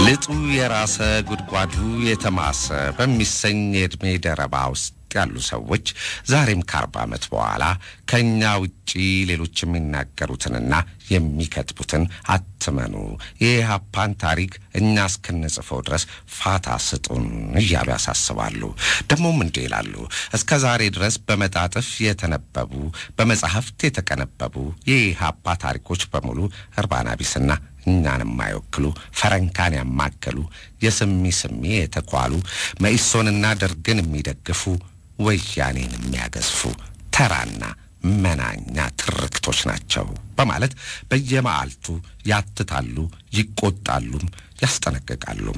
ልጡ የራሰ ጉድጓዱ የተማሰ በሚሰኝ የዕድሜ ደረባ ውስጥ ያሉ ሰዎች ዛሬም ከአርባ ዓመት በኋላ ከእኛ ውጪ ሌሎች የሚናገሩትንና የሚከትቡትን አትመኑ፣ የኢህአፓን ታሪክ እኛ እስክንጽፈው ድረስ ፋታ ስጡን እያሉ ያሳስባሉ። ደግሞም እንዲህ ይላሉ። እስከ ዛሬ ድረስ በመጣጥፍ የተነበቡ በመጽሐፍት የተቀነበቡ የኢህአፓ ታሪኮች በሙሉ እርባና ቢስና እኛን የማይወክሉ ፈረንካን ያማከሉ የስሚ ስሚ የተኳሉ መኢሶንና ደርግን የሚደግፉ ወያኔን የሚያገዝፉ ተራና መናኛ ትርክቶች ናቸው በማለት በየመዓልቱ ያትታሉ፣ ይቆጣሉም፣ ያስጠነቅቃሉም።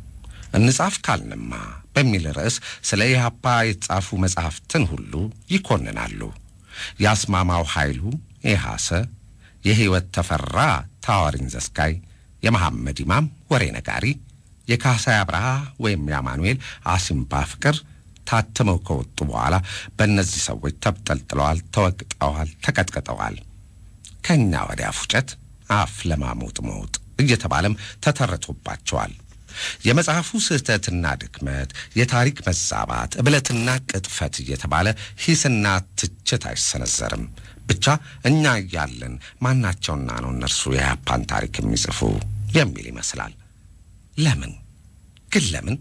እንጻፍ ካልንማ በሚል ርዕስ ስለ ኢህአፓ የተጻፉ መጻሕፍትን ሁሉ ይኮንናሉ። የአስማማው ኃይሉ ኢሃሰ፣ የሕይወት ተፈራ ታዋሪን ዘስካይ፣ የመሐመድ ኢማም ወሬ ነጋሪ፣ የካሳይ አብርሃ ወይም የአማኑኤል አሲምባ ፍቅር ታትመው ከወጡ በኋላ በእነዚህ ሰዎች ተብጠልጥለዋል፣ ተወቅጠዋል፣ ተቀጥቅጠዋል። ከእኛ ወዲያ ፉጨት አፍ ለማሞጥ መውጥ እየተባለም ተተርቶባቸዋል። የመጽሐፉ ስህተትና ድክመት፣ የታሪክ መዛባት፣ እብለትና ቅጥፈት እየተባለ ሂስና ትችት አይሰነዘርም። ብቻ እኛ እያለን ማናቸውና ነው እነርሱ የኢህአፓን ታሪክ የሚጽፉ የሚል ይመስላል። ለምን ግን ለምን?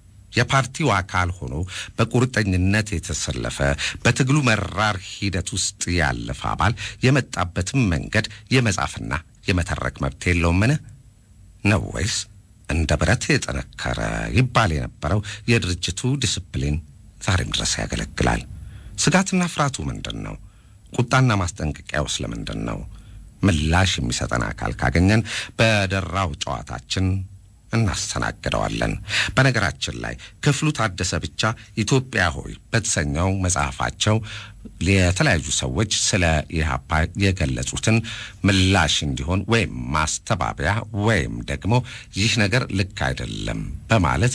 የፓርቲው አካል ሆኖ በቁርጠኝነት የተሰለፈ በትግሉ መራር ሂደት ውስጥ ያለፈ አባል የመጣበትም መንገድ የመጻፍና የመተረክ መብት የለውምን ነው ወይስ እንደ ብረት የጠነከረ ይባል የነበረው የድርጅቱ ዲስፕሊን ዛሬም ድረስ ያገለግላል? ስጋትና ፍርሃቱ ምንድን ነው? ቁጣና ማስጠንቀቂያውስ ለምንድን ነው? ምላሽ የሚሰጠን አካል ካገኘን በደራው ጨዋታችን እናስተናግደዋለን። በነገራችን ላይ ክፍሉ ታደሰ ብቻ ኢትዮጵያ ሆይ በተሰኘው መጽሐፋቸው የተለያዩ ሰዎች ስለ ኢህአፓ የገለጹትን ምላሽ እንዲሆን ወይም ማስተባበያ ወይም ደግሞ ይህ ነገር ልክ አይደለም በማለት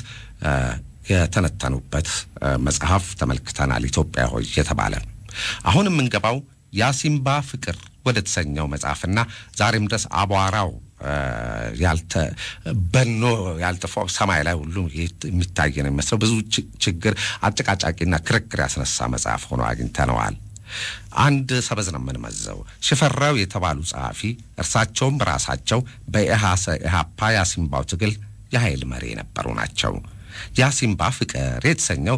የተነተኑበት መጽሐፍ ተመልክተናል። ኢትዮጵያ ሆይ የተባለ አሁን የምንገባው የአሲምባ ፍቅር ወደ ተሰኘው መጽሐፍና ዛሬም ድረስ አቧራው ያልተ በኖ ያልጠፋው ሰማይ ላይ ሁሉ የሚታይ ነው የሚመስለው ብዙ ችግር አጨቃጫቂና ክርክር ያስነሳ መጽሐፍ ሆኖ አግኝተነዋል። አንድ ሰበዝ ነው የምንመዘው። ሽፈራው የተባሉ ጸሐፊ እርሳቸውም ራሳቸው በኢሃሰ ኢህአፓ የአሲምባው ትግል የኃይል መሪ የነበሩ ናቸው። የአሲምባ ፍቅር የተሰኘው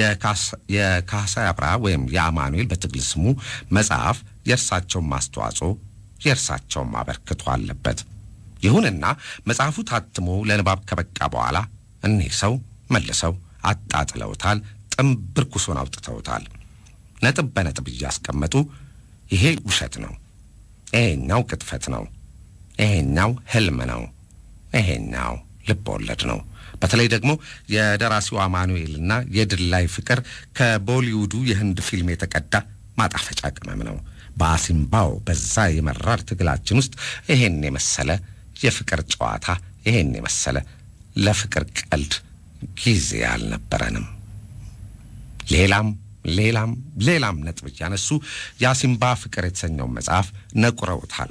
የካሳይ አብርሃ ወይም የአማኑኤል በትግል ስሙ መጽሐፍ የእርሳቸውን ማስተዋጽኦ የእርሳቸውን አበርክቶ አለበት። ይሁንና መጽሐፉ ታትሞ ለንባብ ከበቃ በኋላ እኒህ ሰው መልሰው አጣጥለውታል፣ ጥንብርኩሱን አውጥተውታል። ነጥብ በነጥብ እያስቀመጡ ይሄ ውሸት ነው፣ ይሄኛው ቅጥፈት ነው፣ ይሄኛው ህልም ነው፣ ይሄኛው ልብ ወለድ ነው። በተለይ ደግሞ የደራሲው አማኑኤልና የድላይ ፍቅር ከቦሊውዱ የህንድ ፊልም የተቀዳ ማጣፈጫ ቅመም ነው። በአሲምባው በዛ የመራር ትግላችን ውስጥ ይሄን የመሰለ የፍቅር ጨዋታ ይሄን የመሰለ ለፍቅር ቀልድ ጊዜ አልነበረንም። ሌላም ሌላም ሌላም ነጥብ እያነሱ የአሲምባ ፍቅር የተሰኘውን መጽሐፍ ነቁረውታል።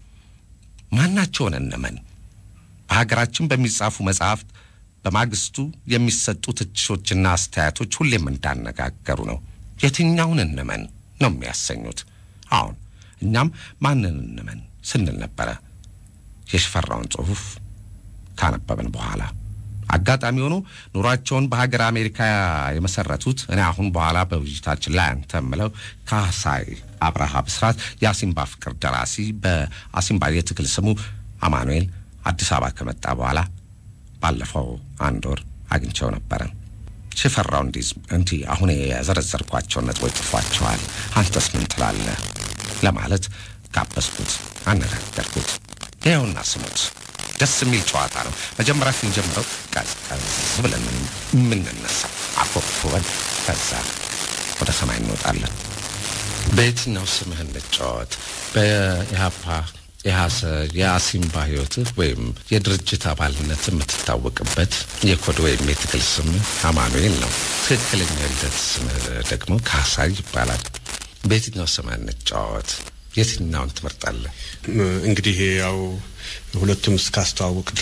ማናቸውን እንመን? በሀገራችን በሚጻፉ መጽሐፍት በማግስቱ የሚሰጡ ትችቶችና አስተያየቶች ሁሌም እንዳነጋገሩ ነው። የትኛውን እንመን ነው የሚያሰኙት። አሁን እኛም ማንን እንመን ስንል ነበረ። የሽፈራውን ጽሑፍ ካነበብን በኋላ አጋጣሚ ሆኖ ኑሯቸውን በሀገር አሜሪካ የመሰረቱት እኔ አሁን በኋላ በውይይታችን ላይ አንተ የምለው ካሳይ አብርሃ ብስራት የአሲምባ ፍቅር ደራሲ በአሲምባ የትግል ስሙ አማኑኤል አዲስ አበባ ከመጣ በኋላ ባለፈው አንድ ወር አግኝቸው ነበረ። ሽፈራው እንዲህ አሁን የዘረዘርኳቸውን ነጥቦች ጽፏቸዋል። አንተስ ምን ትላለህ ለማለት ጋበዝኩት፣ አነጋገርኩት። ይኸውና ስሙት። ደስ የሚል ጨዋታ ነው። መጀመሪያ ስንጀምረው ቀዝቀዝ ብለን የምንነሳ አኮብኩበን፣ ከዛ ወደ ሰማይ እንወጣለን። በየትኛው ስምህ እንጫወት? በኢህአፓ የሐሰ የአሲምባ ህይወትህ ወይም የድርጅት አባልነት የምትታወቅበት የኮድ ወይም የትግል ስም አማኑኤል ነው። ትክክለኛ የልደት ስም ደግሞ ካሳይ ይባላል። በየትኛው ስም እንጫወት? የትኛውን ትመርጣለህ? እንግዲህ ያው ሁለቱም እስካስተዋውቅ ድረስ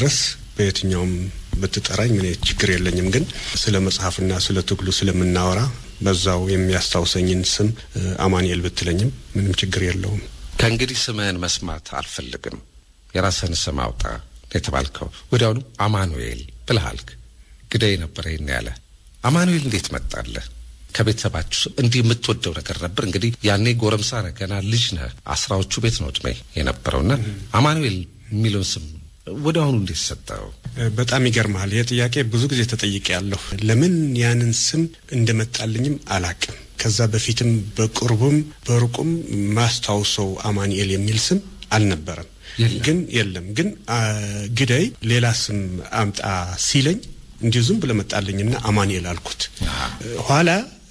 በየትኛውም ብትጠራኝ ምን ችግር የለኝም። ግን ስለ መጽሐፍና ስለ ትግሉ ስለምናወራ በዛው የሚያስታውሰኝን ስም አማኑኤል ብትለኝም ምንም ችግር የለውም። ከእንግዲህ ስምህን መስማት አልፈልግም፣ የራስህን ስም አውጣ የተባልከው ወዲያውኑ አማኑኤል ብለሃልክ። ግዳይ ነበረ ይህን ያለ አማኑኤል እንዴት መጣለህ? ከቤተሰባችሁ እንዲህ የምትወደው ነገር ነበር? እንግዲህ ያኔ ጎረምሳ ነህ፣ ገና ልጅ ነህ። አስራዎቹ ቤት ነው እድሜ የነበረውና አማኑኤል የሚለውን ስም ወደ አሁኑ እንዴት ሰጠው? በጣም ይገርመሃል። ይህ ጥያቄ ብዙ ጊዜ ተጠይቄ ያለሁ ለምን ያንን ስም እንደመጣልኝም አላቅም። ከዛ በፊትም በቅርቡም በሩቁም ማስታውሰው አማኑኤል የሚል ስም አልነበረም። ግን የለም ግን ግዳይ ሌላ ስም አምጣ ሲለኝ እንዲሁ ዝም ብሎ መጣልኝና አማኑኤል አልኩት። ኋላ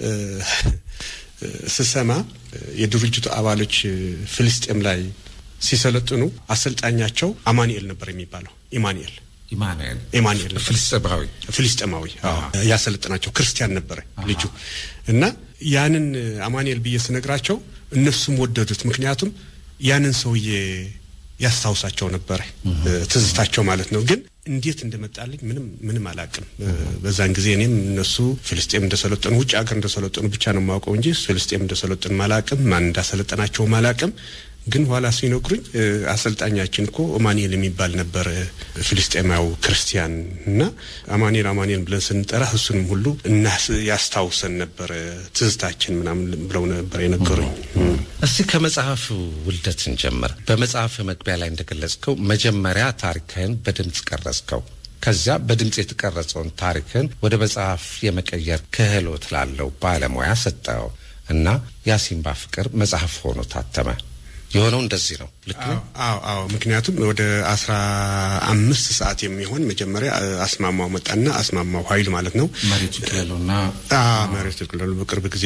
ስሰማ የድርጅቱ አባሎች ፍልስጤም ላይ ሲሰለጥኑ አሰልጣኛቸው አማኑኤል ነበር የሚባለው። ኢማኑኤል ኢማኑኤል ኢማኑኤል ፍልስጤማዊ ፍልስጤማዊ ያሰለጥናቸው ክርስቲያን ነበረ ልጁ እና ያንን አማኑኤል ብዬ ስነግራቸው እነሱም ወደዱት። ምክንያቱም ያንን ሰውዬ ያስታውሳቸው ነበረ ትዝታቸው ማለት ነው። ግን እንዴት እንደመጣልኝ ምንም ምንም አላቅም። በዛን ጊዜ እኔም እነሱ ፍልስጤም እንደሰለጠኑ ውጭ ሀገር እንደሰለጠኑ ብቻ ነው የማውቀው እንጂ ፍልስጤም እንደሰለጠኑ አላቅም። ማን እንዳሰለጠናቸውም አላቅም። ግን ኋላ ሲነግሩኝ አሰልጣኛችን እኮ አማኑኤል የሚባል ነበር ፍልስጤማዊ ክርስቲያን እና አማኑኤል አማኑኤል ብለን ስንጠራ እሱንም ሁሉ እና ያስታውሰን ነበር ትዝታችን ምናምን ብለው ነበር የነገሩኝ። እስቲ ከመጽሐፍ ውልደት እንጀምር። በመጽሐፍ መግቢያ ላይ እንደገለጽከው መጀመሪያ ታሪክህን በድምፅ ቀረጽከው። ከዚያ በድምፅ የተቀረጸውን ታሪክህን ወደ መጽሐፍ የመቀየር ክህሎት ላለው ባለሙያ ሰጠው እና የአሲምባ ፍቅር መጽሐፍ ሆኖ ታተመ። የሆነው እንደዚህ ነው። ልክ ነው። አዎ አዎ። ምክንያቱም ወደ አስራ አምስት ሰዓት የሚሆን መጀመሪያ አስማማው መጣና አስማማው ኃይሉ ማለት ነው መሬቱ ክለሉና መሬቱ ክለሉ በቅርብ ጊዜ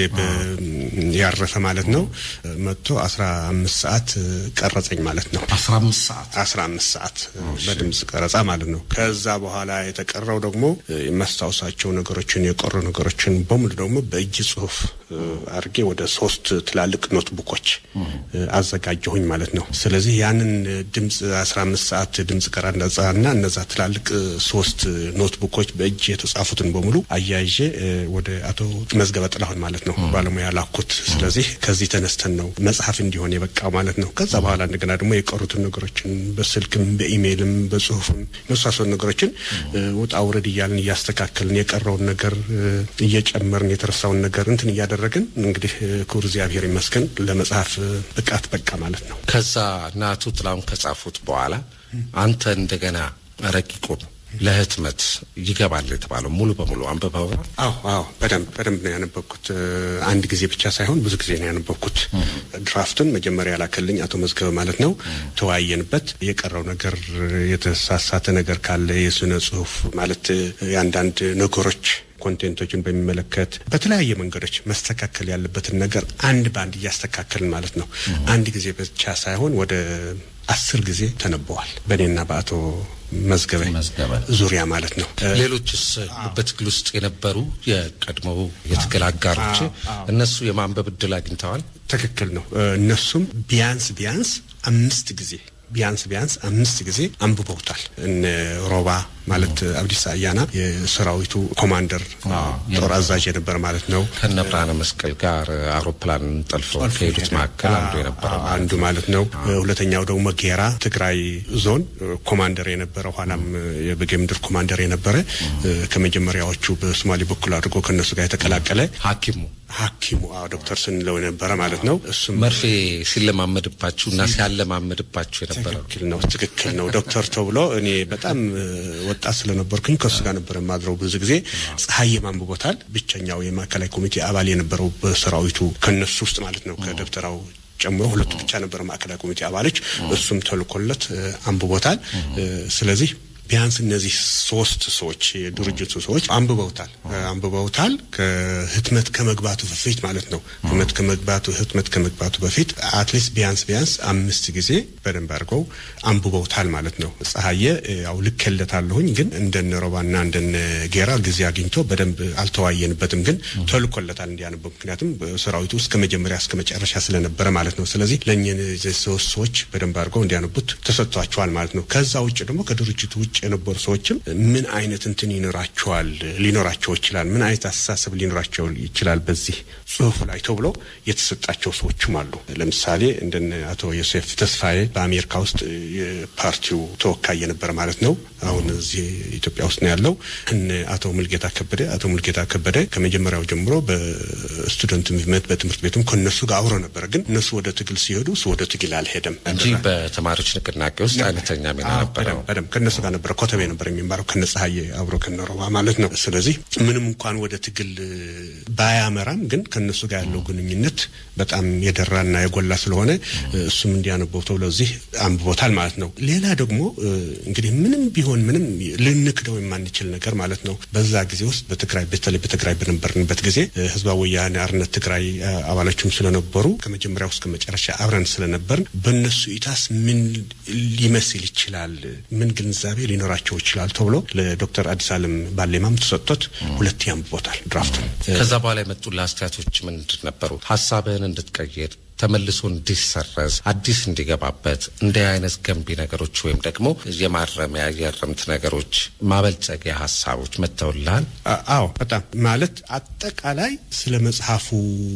ያረፈ ማለት ነው መጥቶ አስራ አምስት ሰዓት ቀረጸኝ ማለት ነው። አስራ አምስት ሰዓት አስራ አምስት ሰዓት በድምጽ ቀረጻ ማለት ነው። ከዛ በኋላ የተቀረው ደግሞ የማስታውሳቸው ነገሮችን የቀሩ ነገሮችን በሙሉ ደግሞ በእጅ ጽሁፍ አድርጌ ወደ ሶስት ትላልቅ ኖትቡኮች አዘጋጀሁኝ ማለት ነው። ስለዚህ ያንን ድምፅ አስራ አምስት ሰዓት ድምፅ ቀረጻና እነዛ ትላልቅ ሶስት ኖትቡኮች በእጅ የተጻፉትን በሙሉ አያይዤ ወደ አቶ መዝገበ ጥላሁን ማለት ነው ባለሙያ ላኩት። ስለዚህ ከዚህ ተነስተን ነው መጽሐፍ እንዲሆን የበቃው ማለት ነው። ከዛ በኋላ እንደገና ደግሞ የቀሩትን ነገሮችን በስልክም በኢሜይልም በጽሁፍም የመሳሰሉ ነገሮችን ውጣ ውረድ እያልን እያስተካከልን የቀረውን ነገር እየጨመርን የተረሳውን ነገር እንትን እያደረግን እንግዲህ ክቡር እግዚአብሔር ይመስገን ለመጽሐፍ ብቃት በቃ ማለት ነው። ከዛ ናቱ ጥላሁን ከጻፉት በኋላ አንተ እንደገና ረቂቁን ለህትመት ይገባል የተባለው ሙሉ በሙሉ አንብበው? አዎ አዎ፣ በደንብ በደንብ ነው ያነበብኩት። አንድ ጊዜ ብቻ ሳይሆን ብዙ ጊዜ ነው ያነበብኩት። ድራፍቱን መጀመሪያ ላከልኝ አቶ መዝገበ ማለት ነው። ተወያየንበት። የቀረው ነገር የተሳሳተ ነገር ካለ የስነ ጽሁፍ ማለት የአንዳንድ ነገሮች ኮንቴንቶችን በሚመለከት በተለያየ መንገዶች መስተካከል ያለበትን ነገር አንድ በአንድ እያስተካከልን ማለት ነው። አንድ ጊዜ ብቻ ሳይሆን ወደ አስር ጊዜ ተነበዋል በእኔና በአቶ መዝገበ ዙሪያ ማለት ነው። ሌሎችስ በትግል ውስጥ የነበሩ የቀድሞው የትግል አጋሮች እነሱ የማንበብ እድል አግኝተዋል? ትክክል ነው። እነሱም ቢያንስ ቢያንስ አምስት ጊዜ ቢያንስ ቢያንስ አምስት ጊዜ አንብበውታል። እነ ሮባ ማለት አብዲሳ አያና የሰራዊቱ ኮማንደር ጦር አዛዥ የነበረ ማለት ነው። ከነ ብርሃነ መስቀል ጋር አውሮፕላን ጠልፎ ከሄዱት መካከል አንዱ የነበረ አንዱ ማለት ነው። ሁለተኛው ደግሞ ጌራ ትግራይ ዞን ኮማንደር የነበረ ኋላም የበጌምድር ኮማንደር የነበረ ከመጀመሪያዎቹ በሶማሌ በኩል አድርጎ ከእነሱ ጋር የተቀላቀለ ሐኪሙ ሐኪሙ አዎ ዶክተር ስንለው የነበረ ማለት ነው። እሱም መርፌ ሲለማመድባችሁ እና ሲያለማመድባችሁ የነበረ ትክክል ነው። ትክክል ነው። ዶክተር ተብሎ እኔ በጣም ወጣት ስለነበርኩኝ ከእሱ ጋር ነበር የማድረው ብዙ ጊዜ። ፀሐይ አንብቦታል። ብቸኛው የማዕከላዊ ኮሚቴ አባል የነበረው በሰራዊቱ ከነሱ ውስጥ ማለት ነው ከደብተራው ጨምሮ ሁለቱ ብቻ ነበር ማዕከላዊ ኮሚቴ አባሎች። እሱም ተልኮለት አንብቦታል። ስለዚህ ቢያንስ እነዚህ ሶስት ሰዎች የድርጅቱ ሰዎች አንብበውታል አንብበውታል ከህትመት ከመግባቱ በፊት ማለት ነው። ህትመት ከመግባቱ ህትመት ከመግባቱ በፊት አትሊስት ቢያንስ ቢያንስ አምስት ጊዜ በደንብ አድርገው አንብበውታል ማለት ነው። ፀሐየ ያው ልኬለታለሁኝ ግን እንደነ ሮባና እንደነ ጌራ ጊዜ አግኝቶ በደንብ አልተዋየንበትም፣ ግን ተልኮለታል እንዲያነበው። ምክንያቱም ሰራዊቱ እስከ መጀመሪያ እስከ መጨረሻ ስለነበረ ማለት ነው። ስለዚህ ለእኚህ ሶስት ሰዎች በደንብ አድርገው እንዲያነቡት ተሰጥቷቸዋል ማለት ነው። ከዛ ውጭ ደግሞ ከድርጅቱ ውጭ ውጭ የነበሩ ሰዎችም ምን አይነት እንትን ይኖራቸዋል ሊኖራቸው ይችላል፣ ምን አይነት አስተሳሰብ ሊኖራቸው ይችላል በዚህ ጽሁፍ ላይ ተብሎ የተሰጣቸው ሰዎችም አሉ። ለምሳሌ እንደነ አቶ ዮሴፍ ተስፋዬ በአሜሪካ ውስጥ የፓርቲው ተወካይ የነበረ ማለት ነው። አሁን እዚህ ኢትዮጵያ ውስጥ ነው ያለው። እነ አቶ ሙልጌታ ከበደ አቶ ሙልጌታ ከበደ ከመጀመሪያው ጀምሮ በስቱደንት ሙቭመንት በትምህርት ቤቱም ከነሱ ጋር አብሮ ነበረ። ግን እነሱ ወደ ትግል ሲሄዱ እሱ ወደ ትግል አልሄደም እንጂ በተማሪዎች ንቅናቄ ውስጥ አይነተኛ ሚና ነበረው። በደምብ ከነሱ ጋር ነበረ። ኮተቤ ነበር የሚማረው ከነ ፀሐዬ አብሮ ከነሮባ ማለት ነው። ስለዚህ ምንም እንኳን ወደ ትግል ባያመራም ግን ከነሱ ጋር ያለው ግንኙነት በጣም የደራና የጎላ ስለሆነ እሱም እንዲያነበው ተብሎ እዚህ አንብቦታል ማለት ነው። ሌላ ደግሞ እንግዲህ ምንም ቢሆን ምንም ልንክደው የማንችል ነገር ማለት ነው። በዛ ጊዜ ውስጥ በትግራይ በተለይ በትግራይ በነበርንበት ጊዜ ህዝባዊ ወያኔ ሓርነት ትግራይ አባሎችም ስለነበሩ ከመጀመሪያው እስከ መጨረሻ አብረን ስለነበርን በእነሱ ኢታስ ምን ሊመስል ይችላል፣ ምን ግንዛቤ ሊኖራቸው ይችላል ተብሎ ለዶክተር አዲስ አለም ባሌማም ተሰጥቶት ሁለት ያንብቦታል ድራፍት። ከዛ በኋላ የመጡ አስተያየቶች ምንድን ነበሩ? ሀሳብህን እንድትቀይር ተመልሶ እንዲሰረዝ አዲስ እንዲገባበት እንዲህ አይነት ገንቢ ነገሮች ወይም ደግሞ የማረሚያ የእርምት ነገሮች ማበልጸጊያ ሀሳቦች መጥተውልሃል? አዎ በጣም ማለት አጠቃላይ ስለ መጽሐፉ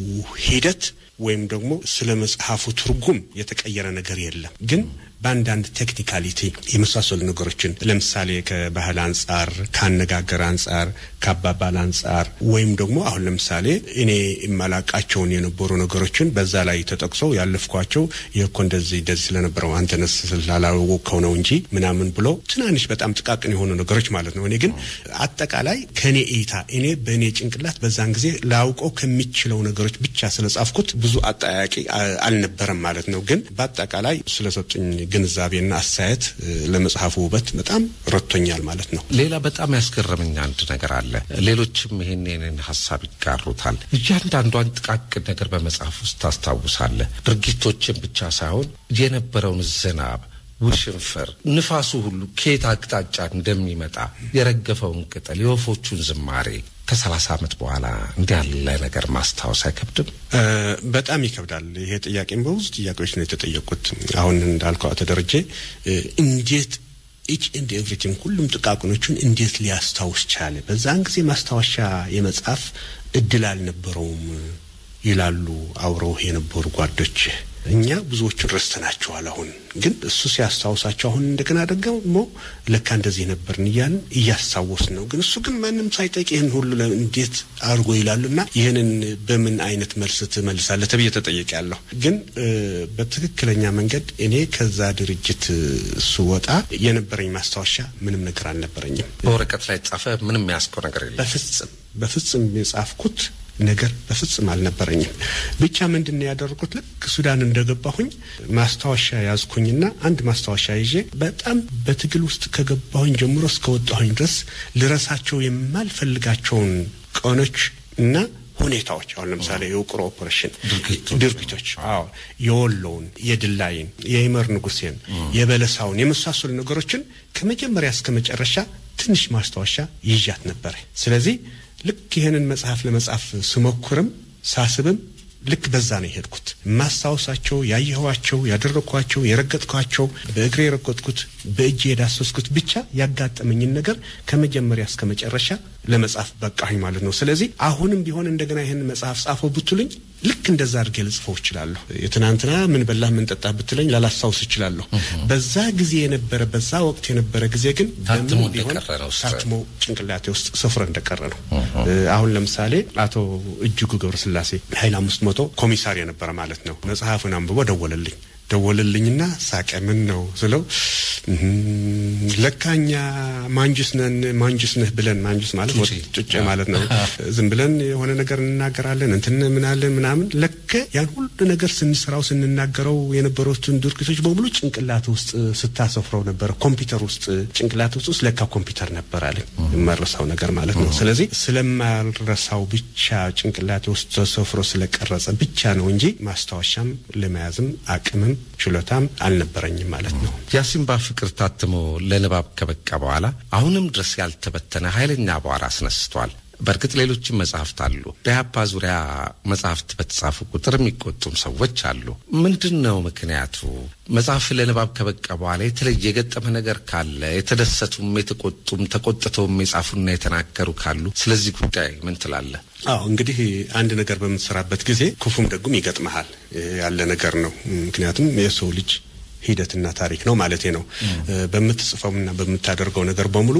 ሂደት ወይም ደግሞ ስለ መጽሐፉ ትርጉም የተቀየረ ነገር የለም ግን በአንዳንድ ቴክኒካሊቲ የመሳሰሉ ነገሮችን ለምሳሌ ከባህል አንጻር፣ ከአነጋገር አንጻር፣ ከአባባል አንጻር ወይም ደግሞ አሁን ለምሳሌ እኔ የማላቃቸውን የነበሩ ነገሮችን በዛ ላይ ተጠቅሰው ያለፍኳቸው ይህ እንደዚህ እንደዚህ ስለነበረው አንተነስ ስላላወቅከው ነው እንጂ ምናምን ብሎ ትናንሽ በጣም ጥቃቅን የሆኑ ነገሮች ማለት ነው። እኔ ግን አጠቃላይ ከእኔ እይታ እኔ በእኔ ጭንቅላት በዛን ጊዜ ላውቀው ከሚችለው ነገሮች ብቻ ስለጻፍኩት ብዙ አጠያቂ አልነበረም ማለት ነው። ግን በአጠቃላይ ስለሰጡኝ ግንዛቤና አስተያየት ለመጽሐፉ ውበት በጣም ረድቶኛል ማለት ነው። ሌላ በጣም ያስገረመኝ አንድ ነገር አለ። ሌሎችም ይህን ይህንን ሀሳብ ይጋሩታል። እያንዳንዷን ጥቃቅን ነገር በመጽሐፍ ውስጥ ታስታውሳለህ። ድርጊቶችን ብቻ ሳይሆን የነበረውን ዝናብ ውሽንፍር፣ ንፋሱ ሁሉ ከየት አቅጣጫ እንደሚመጣ የረገፈውን ቅጠል፣ የወፎቹን ዝማሬ ከሰላሳ ዓመት በኋላ እንዲህ ያለ ነገር ማስታወስ አይከብድም? በጣም ይከብዳል። ይሄ ጥያቄም በብዙ ጥያቄዎች ነው የተጠየቁት። አሁን እንዳልከው አቶ ደረጀ እንዴት ኢች ኤንድ ኤቭሪቲንግ ሁሉም ጥቃቅኖቹን እንዴት ሊያስታውስ ቻለ? በዛን ጊዜ ማስታወሻ የመጻፍ እድል አልነበረውም ይላሉ አብረው የነበሩ ጓዶች። እኛ ብዙዎቹን ረስተናቸዋል። አሁን ግን እሱ ሲያስታውሳቸው አሁን እንደገና ደግሞ ለካ እንደዚህ ነበርን እያልን እያስታወስን ነው። ግን እሱ ግን ማንም ሳይጠይቅ ይህን ሁሉ እንዴት አድርጎ ይላሉና ይህንን በምን አይነት መልስ ትመልሳለህ ተብዬ ተጠየቅ ያለሁ ግን በትክክለኛ መንገድ እኔ ከዛ ድርጅት ስወጣ የነበረኝ ማስታወሻ ምንም ነገር አልነበረኝም። በወረቀት ላይ ጻፈ ምንም ያስከው ነገር የለም። በፍጽም በፍጽም የጻፍኩት ነገር በፍጽም አልነበረኝም። ብቻ ምንድን ነው ያደረኩት? ልክ ሱዳን እንደገባሁኝ ማስታወሻ ያዝኩኝና አንድ ማስታወሻ ይዤ በጣም በትግል ውስጥ ከገባሁኝ ጀምሮ እስከወጣሁኝ ድረስ ልረሳቸው የማልፈልጋቸውን ቀኖች እና ሁኔታዎች አሁን ለምሳሌ የውቅሮ ኦፕሬሽን ድርጊቶች፣ አዎ የወሎውን፣ የድላይን፣ የይመር ንጉሴን፣ የበለሳውን የመሳሰሉ ነገሮችን ከመጀመሪያ እስከ መጨረሻ ትንሽ ማስታወሻ ይዣት ነበረ። ስለዚህ ልክ ይህንን መጽሐፍ ለመጻፍ ስሞክርም ሳስብም ልክ በዛ ነው የሄድኩት። የማስታወሳቸው፣ ያየኋቸው፣ ያደረግኳቸው፣ የረገጥኳቸው፣ በእግሬ የረገጥኩት፣ በእጄ የዳሰስኩት ብቻ ያጋጠመኝን ነገር ከመጀመሪያ እስከ መጨረሻ ለመጻፍ በቃኝ ማለት ነው። ስለዚህ አሁንም ቢሆን እንደገና ይህን መጽሐፍ ጻፈው ብትሉኝ ልክ እንደዛ አድርጌ ልጽፈው እችላለሁ። የትናንትና ምን በላህ ምን ጠጣህ ብትለኝ ላላስታውስ እችላለሁ። በዛ ጊዜ የነበረ በዛ ወቅት የነበረ ጊዜ ግን ታትሞ በምን ቢሆን እንደቀረ ነው ውስጥ። ታትሞ ጭንቅላቴ ውስጥ ስፍረ እንደቀረ ነው። አሁን ለምሳሌ አቶ እጅጉ ገብረስላሴ ኃይል አምስት መቶ ኮሚሳር የነበረ ማለት ነው መጽሐፉን አንብቦ ደወለልኝ ደወለልኝና ሳቀ። ምን ነው ስለው ለካኛ ማንጁስ ነን ማንጁስ ነህ ብለን ማንጁስ ማለት ጩጬ። ጩጬ ማለት ነው። ዝም ብለን የሆነ ነገር እንናገራለን እንትን ምናለን ምናምን ለከ ያን ሁሉ ነገር ስንሰራው ስንናገረው የነበሩትን ድርጊቶች በሙሉ ጭንቅላት ውስጥ ስታሰፍረው ነበረ። ኮምፒውተር ውስጥ ጭንቅላት ውስጥ ውስጥ ለካ ኮምፒውተር ነበር አለኝ። የማረሳው ነገር ማለት ነው። ስለዚህ ስለማልረሳው ብቻ ጭንቅላቴ ውስጥ ተሰፍሮ ስለቀረጸ ብቻ ነው እንጂ ማስታወሻም ለመያዝም አቅምም ችሎታም አልነበረኝም ማለት ነው። የአሲምባ ፍቅር ታትሞ ለንባብ ከበቃ በኋላ አሁንም ድረስ ያልተበተነ ኃይለኛ አቧራ አስነስቷል። በእርግጥ ሌሎችም መጽሐፍት አሉ። በኢህአፓ ዙሪያ መጽሐፍት በተጻፉ ቁጥር የሚቆጡም ሰዎች አሉ። ምንድን ነው ምክንያቱ? መጽሐፍ ለንባብ ከበቃ በኋላ የተለየ የገጠመ ነገር ካለ የተደሰቱም፣ የተቆጡም፣ ተቆጥተውም የጻፉና የተናገሩ ካሉ ስለዚህ ጉዳይ ምን ትላለህ? አዎ እንግዲህ አንድ ነገር በምትሰራበት ጊዜ ክፉም ደጉም ይገጥመሃል ያለ ነገር ነው። ምክንያቱም የሰው ልጅ ሂደትና ታሪክ ነው ማለቴ ነው። በምትጽፈውና በምታደርገው ነገር በሙሉ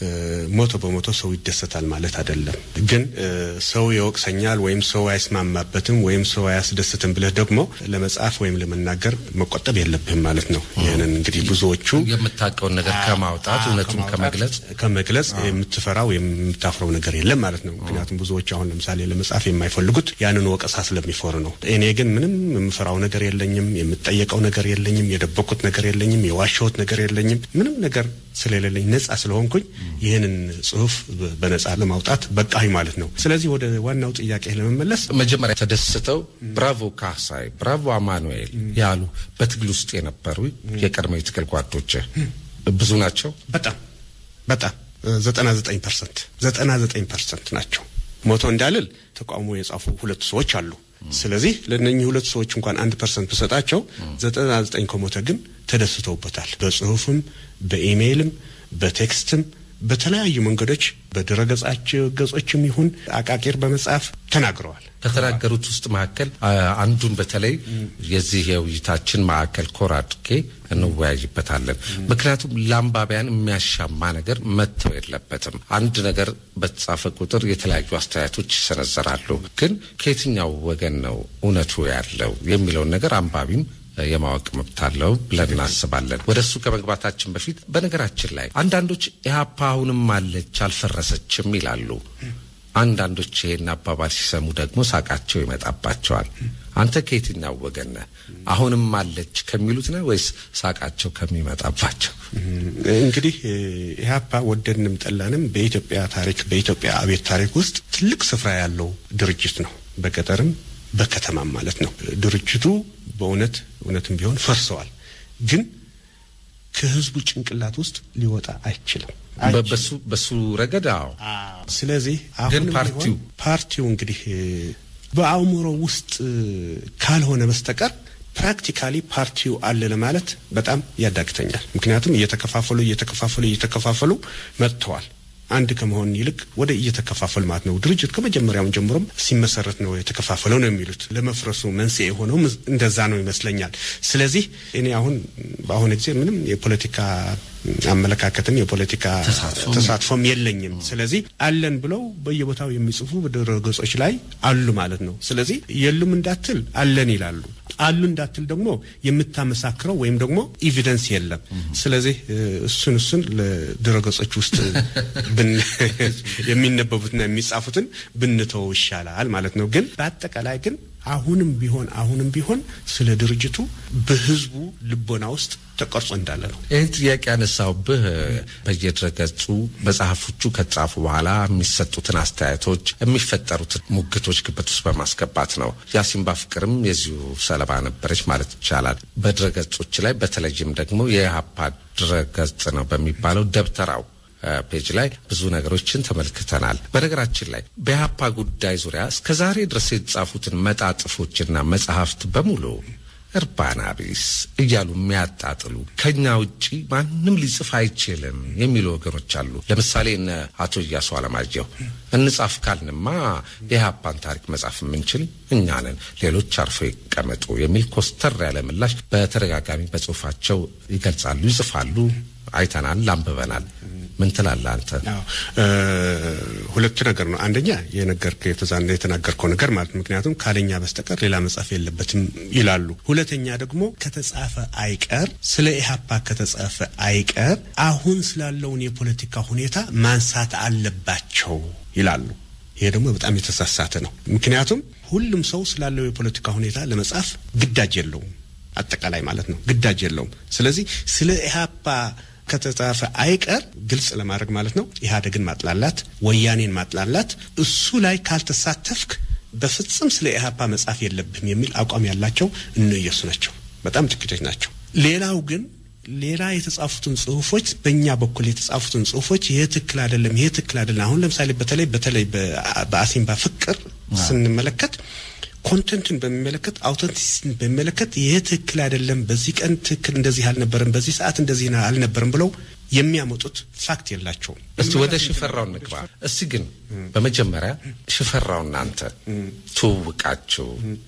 ሞቶ በሞቶ ሰው ይደሰታል ማለት አይደለም። ግን ሰው ይወቅሰኛል ወይም ሰው አይስማማበትም ወይም ሰው አያስደስትም ብለህ ደግሞ ለመጻፍ ወይም ለመናገር መቆጠብ የለብህም ማለት ነው። ይህንን እንግዲህ ብዙዎቹ የምታውቀውን ነገር ከማውጣት እውነቱን ከመግለጽ ከመግለጽ የምትፈራው የምታፍረው ነገር የለም ማለት ነው። ምክንያቱም ብዙዎች አሁን ለምሳሌ ለመጻፍ የማይፈልጉት ያንን ወቀሳ ስለሚፈሩ ነው። እኔ ግን ምንም የምፈራው ነገር የለኝም፣ የምጠየቀው ነገር የለኝም የደበቁት ነገር የለኝም። የዋሸሁት ነገር የለኝም። ምንም ነገር ስለሌለኝ ነጻ ስለሆንኩኝ ይህንን ጽሁፍ በነጻ ለማውጣት በቃኝ ማለት ነው። ስለዚህ ወደ ዋናው ጥያቄ ለመመለስ መጀመሪያ ተደስተው ብራቮ ካሳይ፣ ብራቮ አማኑኤል ያሉ በትግል ውስጥ የነበሩ የቀድሞ የትግል ጓዶች ብዙ ናቸው። በጣም በጣም ዘጠና ዘጠኝ ፐርሰንት ዘጠና ዘጠኝ ፐርሰንት ናቸው። ሞቶ እንዳልል ተቃውሞ የጻፉ ሁለት ሰዎች አሉ። ስለዚህ ለእነኚህ ሁለት ሰዎች እንኳን አንድ ፐርሰንት ብሰጣቸው ዘጠና ዘጠኝ ከሞተ ግን ተደስተውበታል። በጽሁፍም በኢሜይልም በቴክስትም በተለያዩ መንገዶች በድረገጻቸው ገጾችም ይሁን አቃቂር በመጻፍ ተናግረዋል። ከተናገሩት ውስጥ መካከል አንዱን በተለይ የዚህ የውይይታችን ማዕከል ኮር አድርጌ እንወያይበታለን። ምክንያቱም ለአንባቢያን የሚያሻማ ነገር መተው የለበትም። አንድ ነገር በተጻፈ ቁጥር የተለያዩ አስተያየቶች ይሰነዘራሉ። ግን ከየትኛው ወገን ነው እውነቱ ያለው የሚለውን ነገር አንባቢም የማወቅ መብት አለው ብለን እናስባለን። ወደ እሱ ከመግባታችን በፊት በነገራችን ላይ አንዳንዶች ኢህአፓ አሁንም አለች አልፈረሰችም ይላሉ። አንዳንዶች ይሄን አባባል ሲሰሙ ደግሞ ሳቃቸው ይመጣባቸዋል። አንተ ከየትኛው ወገን ነህ? አሁንም አለች ከሚሉት ነህ ወይስ ሳቃቸው ከሚመጣባቸው? እንግዲህ ኢህአፓ ወደድንም ጠላንም በኢትዮጵያ ታሪክ በኢትዮጵያ አቤት ታሪክ ውስጥ ትልቅ ስፍራ ያለው ድርጅት ነው። በገጠርም በከተማም ማለት ነው። ድርጅቱ በእውነት እውነትም ቢሆን ፈርሰዋል፣ ግን ከህዝቡ ጭንቅላት ውስጥ ሊወጣ አይችልም። በሱ በሱ ረገድ አዎ። ስለዚህ ግን አሁን ፓርቲው ፓርቲው እንግዲህ በአእምሮ ውስጥ ካልሆነ በስተቀር ፕራክቲካሊ ፓርቲው አለ ለማለት በጣም ያዳግተኛል። ምክንያቱም እየተከፋፈሉ እየተከፋፈሉ እየተከፋፈሉ መጥተዋል። አንድ ከመሆን ይልቅ ወደ እየተከፋፈል ማለት ነው። ድርጅት ከመጀመሪያውን ጀምሮም ሲመሰረት ነው የተከፋፈለው ነው የሚሉት። ለመፍረሱ መንስኤ የሆነው እንደዛ ነው ይመስለኛል። ስለዚህ እኔ አሁን በአሁኑ ጊዜ ምንም የፖለቲካ አመለካከትም የፖለቲካ ተሳትፎም የለኝም። ስለዚህ አለን ብለው በየቦታው የሚጽፉ በድረ ገጾች ላይ አሉ ማለት ነው። ስለዚህ የሉም እንዳትል አለን ይላሉ። አሉ እንዳትል ደግሞ የምታመሳክረው ወይም ደግሞ ኢቪደንስ የለም። ስለዚህ እሱን እሱን ለድረገጾች ውስጥ የሚነበቡትና የሚጻፉትን ብንተው ይሻላል ማለት ነው። ግን በአጠቃላይ ግን አሁንም ቢሆን አሁንም ቢሆን ስለ ድርጅቱ በህዝቡ ልቦና ውስጥ ተቀርጾ እንዳለ ነው። ይህን ጥያቄ ያነሳውብህ በየድረገጹ መጽሐፎቹ ከተጻፉ በኋላ የሚሰጡትን አስተያየቶች፣ የሚፈጠሩትን ሙግቶች ግምት ውስጥ በማስገባት ነው። የአሲምባ ፍቅርም የዚሁ ሰለባ ነበረች ማለት ይቻላል። በድረገጾች ላይ በተለይም ደግሞ የኢህአፓ ድረገጽ ነው በሚባለው ደብተራው ፔጅ ላይ ብዙ ነገሮችን ተመልክተናል። በነገራችን ላይ በኢህአፓ ጉዳይ ዙሪያ እስከ ዛሬ ድረስ የተጻፉትን መጣጥፎችና መጽሐፍት በሙሉ እርባና ቢስ እያሉ የሚያጣጥሉ ከኛ ውጪ ማንም ሊጽፍ አይችልም የሚሉ ወገኖች አሉ። ለምሳሌ እነ አቶ እያሱ አለማየሁ እንጻፍ ካልንማ የኢህአፓን ታሪክ መጻፍ የምንችል እኛ ነን፣ ሌሎች አርፎ ይቀመጡ የሚል ኮስተር ያለ ምላሽ በተደጋጋሚ በጽሁፋቸው ይገልጻሉ፣ ይጽፋሉ። አይተናል፣ አንብበናል። ምን ትላለህ አንተ? ሁለቱ ነገር ነው። አንደኛ የነገርከው የተዛና የተናገርከው ነገር ማለት ምክንያቱም ካለኛ በስተቀር ሌላ መጻፍ የለበትም ይላሉ። ሁለተኛ ደግሞ ከተጻፈ አይቀር ስለ ኢህአፓ ከተጻፈ አይቀር አሁን ስላለውን የፖለቲካ ሁኔታ ማንሳት አለባቸው ይላሉ። ይሄ ደግሞ በጣም የተሳሳተ ነው። ምክንያቱም ሁሉም ሰው ስላለው የፖለቲካ ሁኔታ ለመጻፍ ግዳጅ የለውም፣ አጠቃላይ ማለት ነው ግዳጅ የለውም። ስለዚህ ስለ ኢህአፓ ከተጻፈ አይቀር ግልጽ ለማድረግ ማለት ነው ኢህአዴግን ማጥላላት፣ ወያኔን ማጥላላት፣ እሱ ላይ ካልተሳተፍክ በፍጹም ስለ ኢህአፓ መጻፍ የለብህም የሚል አቋም ያላቸው እነየሱ ናቸው። በጣም ጥቂቶች ናቸው። ሌላው ግን ሌላ የተጻፉትን ጽሁፎች በእኛ በኩል የተጻፉትን ጽሁፎች ይሄ ትክክል አይደለም፣ ይሄ ትክክል አይደለም። አሁን ለምሳሌ በተለይ በተለይ በአሲምባ ፍቅር ስንመለከት ኮንተንትን በሚመለከት አውተንቲሲቲን በሚመለከት ይሄ ትክክል አይደለም፣ በዚህ ቀን ትክክል እንደዚህ አልነበረም፣ በዚህ ሰዓት እንደዚህ አልነበረም ብለው የሚያመጡት ፋክት የላቸውም። እስቲ ወደ ሽፈራው እንግባ። እስቲ ግን በመጀመሪያ ሽፈራው እናንተ ትውውቃችሁ፣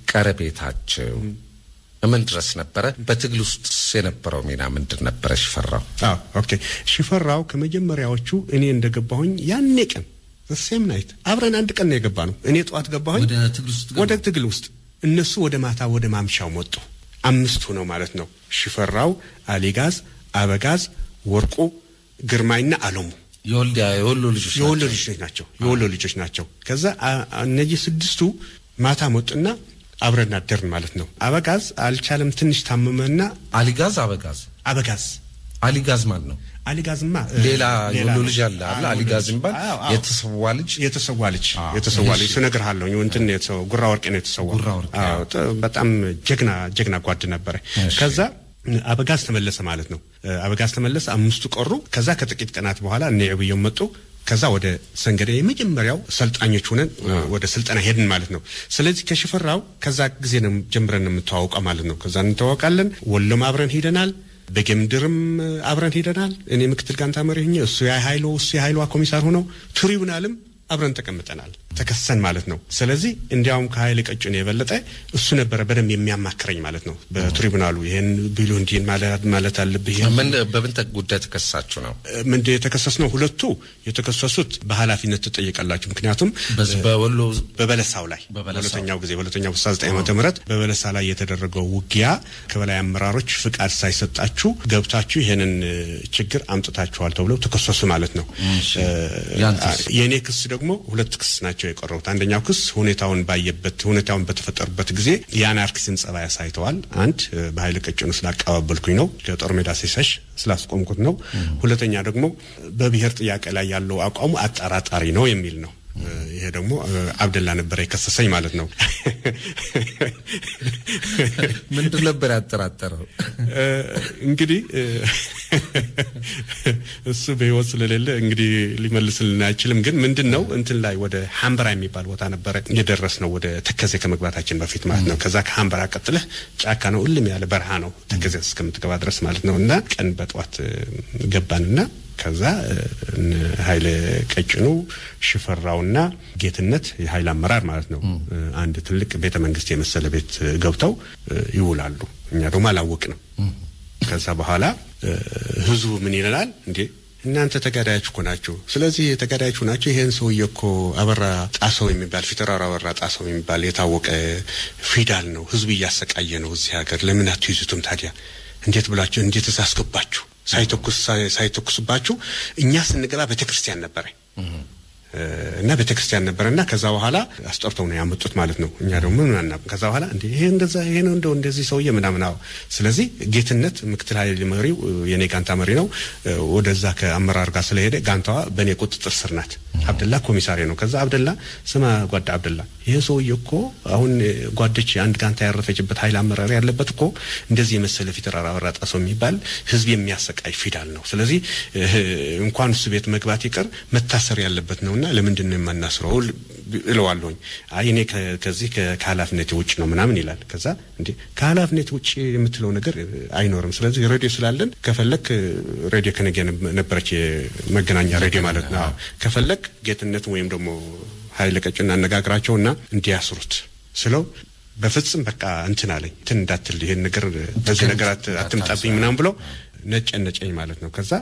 ቀረቤታችሁ ምን ድረስ ነበረ? በትግል ውስጥ የነበረው ሚና ምንድን ነበረ? ሽፈራው አዎ፣ ኦኬ። ሽፈራው ከመጀመሪያዎቹ እኔ እንደገባሁኝ ያኔ ቀን ሴም ናይት አብረን አንድ ቀን ነው የገባ ነው። እኔ ጠዋት ገባሁኝ ወደ ትግል ውስጥ፣ እነሱ ወደ ማታ ወደ ማምሻው መጡ። አምስቱ ነው ማለት ነው። ሽፈራው፣ አሊጋዝ፣ አበጋዝ፣ ወርቁ፣ ግርማይና አለሙ የወልዲያ የወሎ ልጆች የወሎ ልጆች ናቸው። የወሎ ልጆች ናቸው። ከዛ እነዚህ ስድስቱ ማታ መጡና አብረን አደርን ማለት ነው። አበጋዝ አልቻለም፣ ትንሽ ታመመና አሊጋዝ አበጋዝ አበጋዝ አሊጋዝ ማን ነው? አሊጋዝማ ሌላ የወሎ ልጅ አለ አለ አሊጋዝ የሚባል የተሰዋ ልጅ የተሰዋ ልጅ የተሰዋ ልጅ እሱ እነግርሃለሁ። እንትን የተሰዋ ጉራ ወርቄ ነው የተሰዋ። ጉራ ወርቄ በጣም ጀግና ጀግና ጓድ ነበረ። ከዛ አበጋዝ ተመለሰ ማለት ነው። አበጋዝ ተመለሰ፣ አምስቱ ቀሩ። ከዛ ከጥቂት ቀናት በኋላ እነ ዕብየው መጡ። ከዛ ወደ ሰንገደ የመጀመሪያው ሰልጣኞች ሆነን ወደ ስልጠና ሄድን ማለት ነው። ስለዚህ ከሽፈራው ከዛ ጊዜ ነው ጀምረን የምተዋወቀው ማለት ነው። ከዛ እንተዋወቃለን። ወሎም አብረን ሄደናል። በጌምድርም አብረን ሄደናል። እኔ ምክትል ጋንታ መሪ ሆኜ እሱ የሀይሎ እሱ የሀይሏ ኮሚሳር ሆነው ትሪቡናልም አብረን ተቀምጠናል ተከሰን ማለት ነው። ስለዚህ እንዲያውም ከሀይል ቀጭን የበለጠ እሱ ነበረ በደንብ የሚያማክረኝ ማለት ነው። በትሪቡናሉ ይህን ቢሉ እንዲህን ማለት አለብህ። ምን በምን ጉዳይ ተከሳችሁ ነው? ምንድ የተከሰስ ነው? ሁለቱ የተከሰሱት በኃላፊነት ትጠየቃላችሁ። ምክንያቱም በወሎ በበለሳው ላይ በሁለተኛው ጊዜ በሁለተኛው ስልሳ ዘጠኝ ዓመተ ምህረት በበለሳ ላይ የተደረገው ውጊያ ከበላይ አመራሮች ፍቃድ ሳይሰጣችሁ ገብታችሁ ይህንን ችግር አምጥታችኋል ተብለው ተከሰሱ ማለት ነው። የእኔ ክስ ደግሞ ሁለት ክስ ናቸው የቀረቡት። አንደኛው ክስ ሁኔታውን ባየበት ሁኔታውን በተፈጠሩበት ጊዜ የአናርኪስን ጸባይ አሳይተዋል። አንድ በኃይለ ቀጭኑ ስላቀባበልኩኝ ነው፣ ከጦር ሜዳ ሲሸሽ ስላስቆምኩት ነው። ሁለተኛ ደግሞ በብሔር ጥያቄ ላይ ያለው አቋሙ አጠራጣሪ ነው የሚል ነው። ይሄ ደግሞ አብደላ ነበረ የከሰሰኝ ማለት ነው። ምንድን ነበር ያጠራጠረው? እንግዲህ እሱ በህይወት ስለሌለ እንግዲህ ሊመልስልን አይችልም። ግን ምንድን ነው እንትን ላይ ወደ ሀምበራ የሚባል ቦታ ነበረ የደረስ ነው ወደ ተከዜ ከመግባታችን በፊት ማለት ነው። ከዛ ከሀምበራ ቀጥለህ ጫካ ነው፣ እልም ያለ በረሃ ነው ተከዜ እስከምትገባ ድረስ ማለት ነው። እና ቀን በጠዋት ገባንና ከዛ ኃይለ ቀጭኑ ሽፈራውና ጌትነት የኃይል አመራር ማለት ነው አንድ ትልቅ ቤተ መንግስት የመሰለ ቤት ገብተው ይውላሉ። እኛ ደግሞ አላወቅንም። ከዛ በኋላ ህዝቡ ምን ይለናል እንዴ እናንተ ተጋዳዮች እኮ ናችሁ። ስለዚህ ተጋዳዮች ናቸው። ይሄን ሰውዬ እኮ አበራ ጣሰው የሚባል ፊተራራ አበራ ጣሰው የሚባል የታወቀ ፊዳል ነው። ህዝብ እያሰቃየ ነው እዚህ ሀገር። ለምን አትይዙትም ታዲያ? እንዴት ብላችሁ እንዴትስ አስገባችሁ? ሳይተኩስ ሳይተኩስባችሁ እኛ ስንገባ ቤተ ክርስቲያን ነበረ እና ቤተ ክርስቲያን ነበረ እና ከዛ በኋላ አስጠርተው ነው ያመጡት ማለት ነው። እኛ ደግሞ ምን አናውቅም። ከዛ በኋላ እንዴ ይሄ እንደዛ ይሄ ነው እንደው እንደዚህ ሰውዬ ምናምን አዎ። ስለዚህ ጌትነት ምክትል ኃይል መሪው የኔ ጋንታ መሪ ነው። ወደዛ ከአመራር ጋር ስለሄደ ጋንታዋ በእኔ ቁጥጥር ስር ናት። አብደላ ኮሚሳሪ ነው። ከዛ አብደላ ስማ ጓዳ አብደላ ይሄ ሰውዬ እኮ አሁን ጓደች አንድ ጋንታ ያረፈችበት ኃይል አመራር ያለበት እኮ እንደዚህ የመሰለ ፊተራራ አበራ ጣሰው የሚባል ህዝብ የሚያሰቃይ ፊዳል ነው። ስለዚህ እንኳን እሱ ቤት መግባት ይቀር መታሰር ያለበት ነውና ለምንድን ነው የማናስረው እለዋለሁኝ። አይ እኔ ከዚህ ከኃላፊነቴ ውጭ ነው ምናምን ይላል። ከዛ እንዴ ከኃላፊነቴ ውጭ የምትለው ነገር አይኖርም። ስለዚህ ሬዲዮ ስላለን ከፈለክ ሬዲዮ ከነገ ነበረች መገናኛ ሬዲዮ ማለት ነው። ከፈለክ ጌትነት ወይም ደግሞ ኃይለ ቀጭን አነጋግራቸውና እንዲያስሩት ስለው በፍጹም በቃ እንትን አለኝ እንትን እንዳትል ይሄን ነገር በዚህ ነገር አትምጣብኝ ምናምን ብሎ ነጨነጨኝ ማለት ነው። ከዛ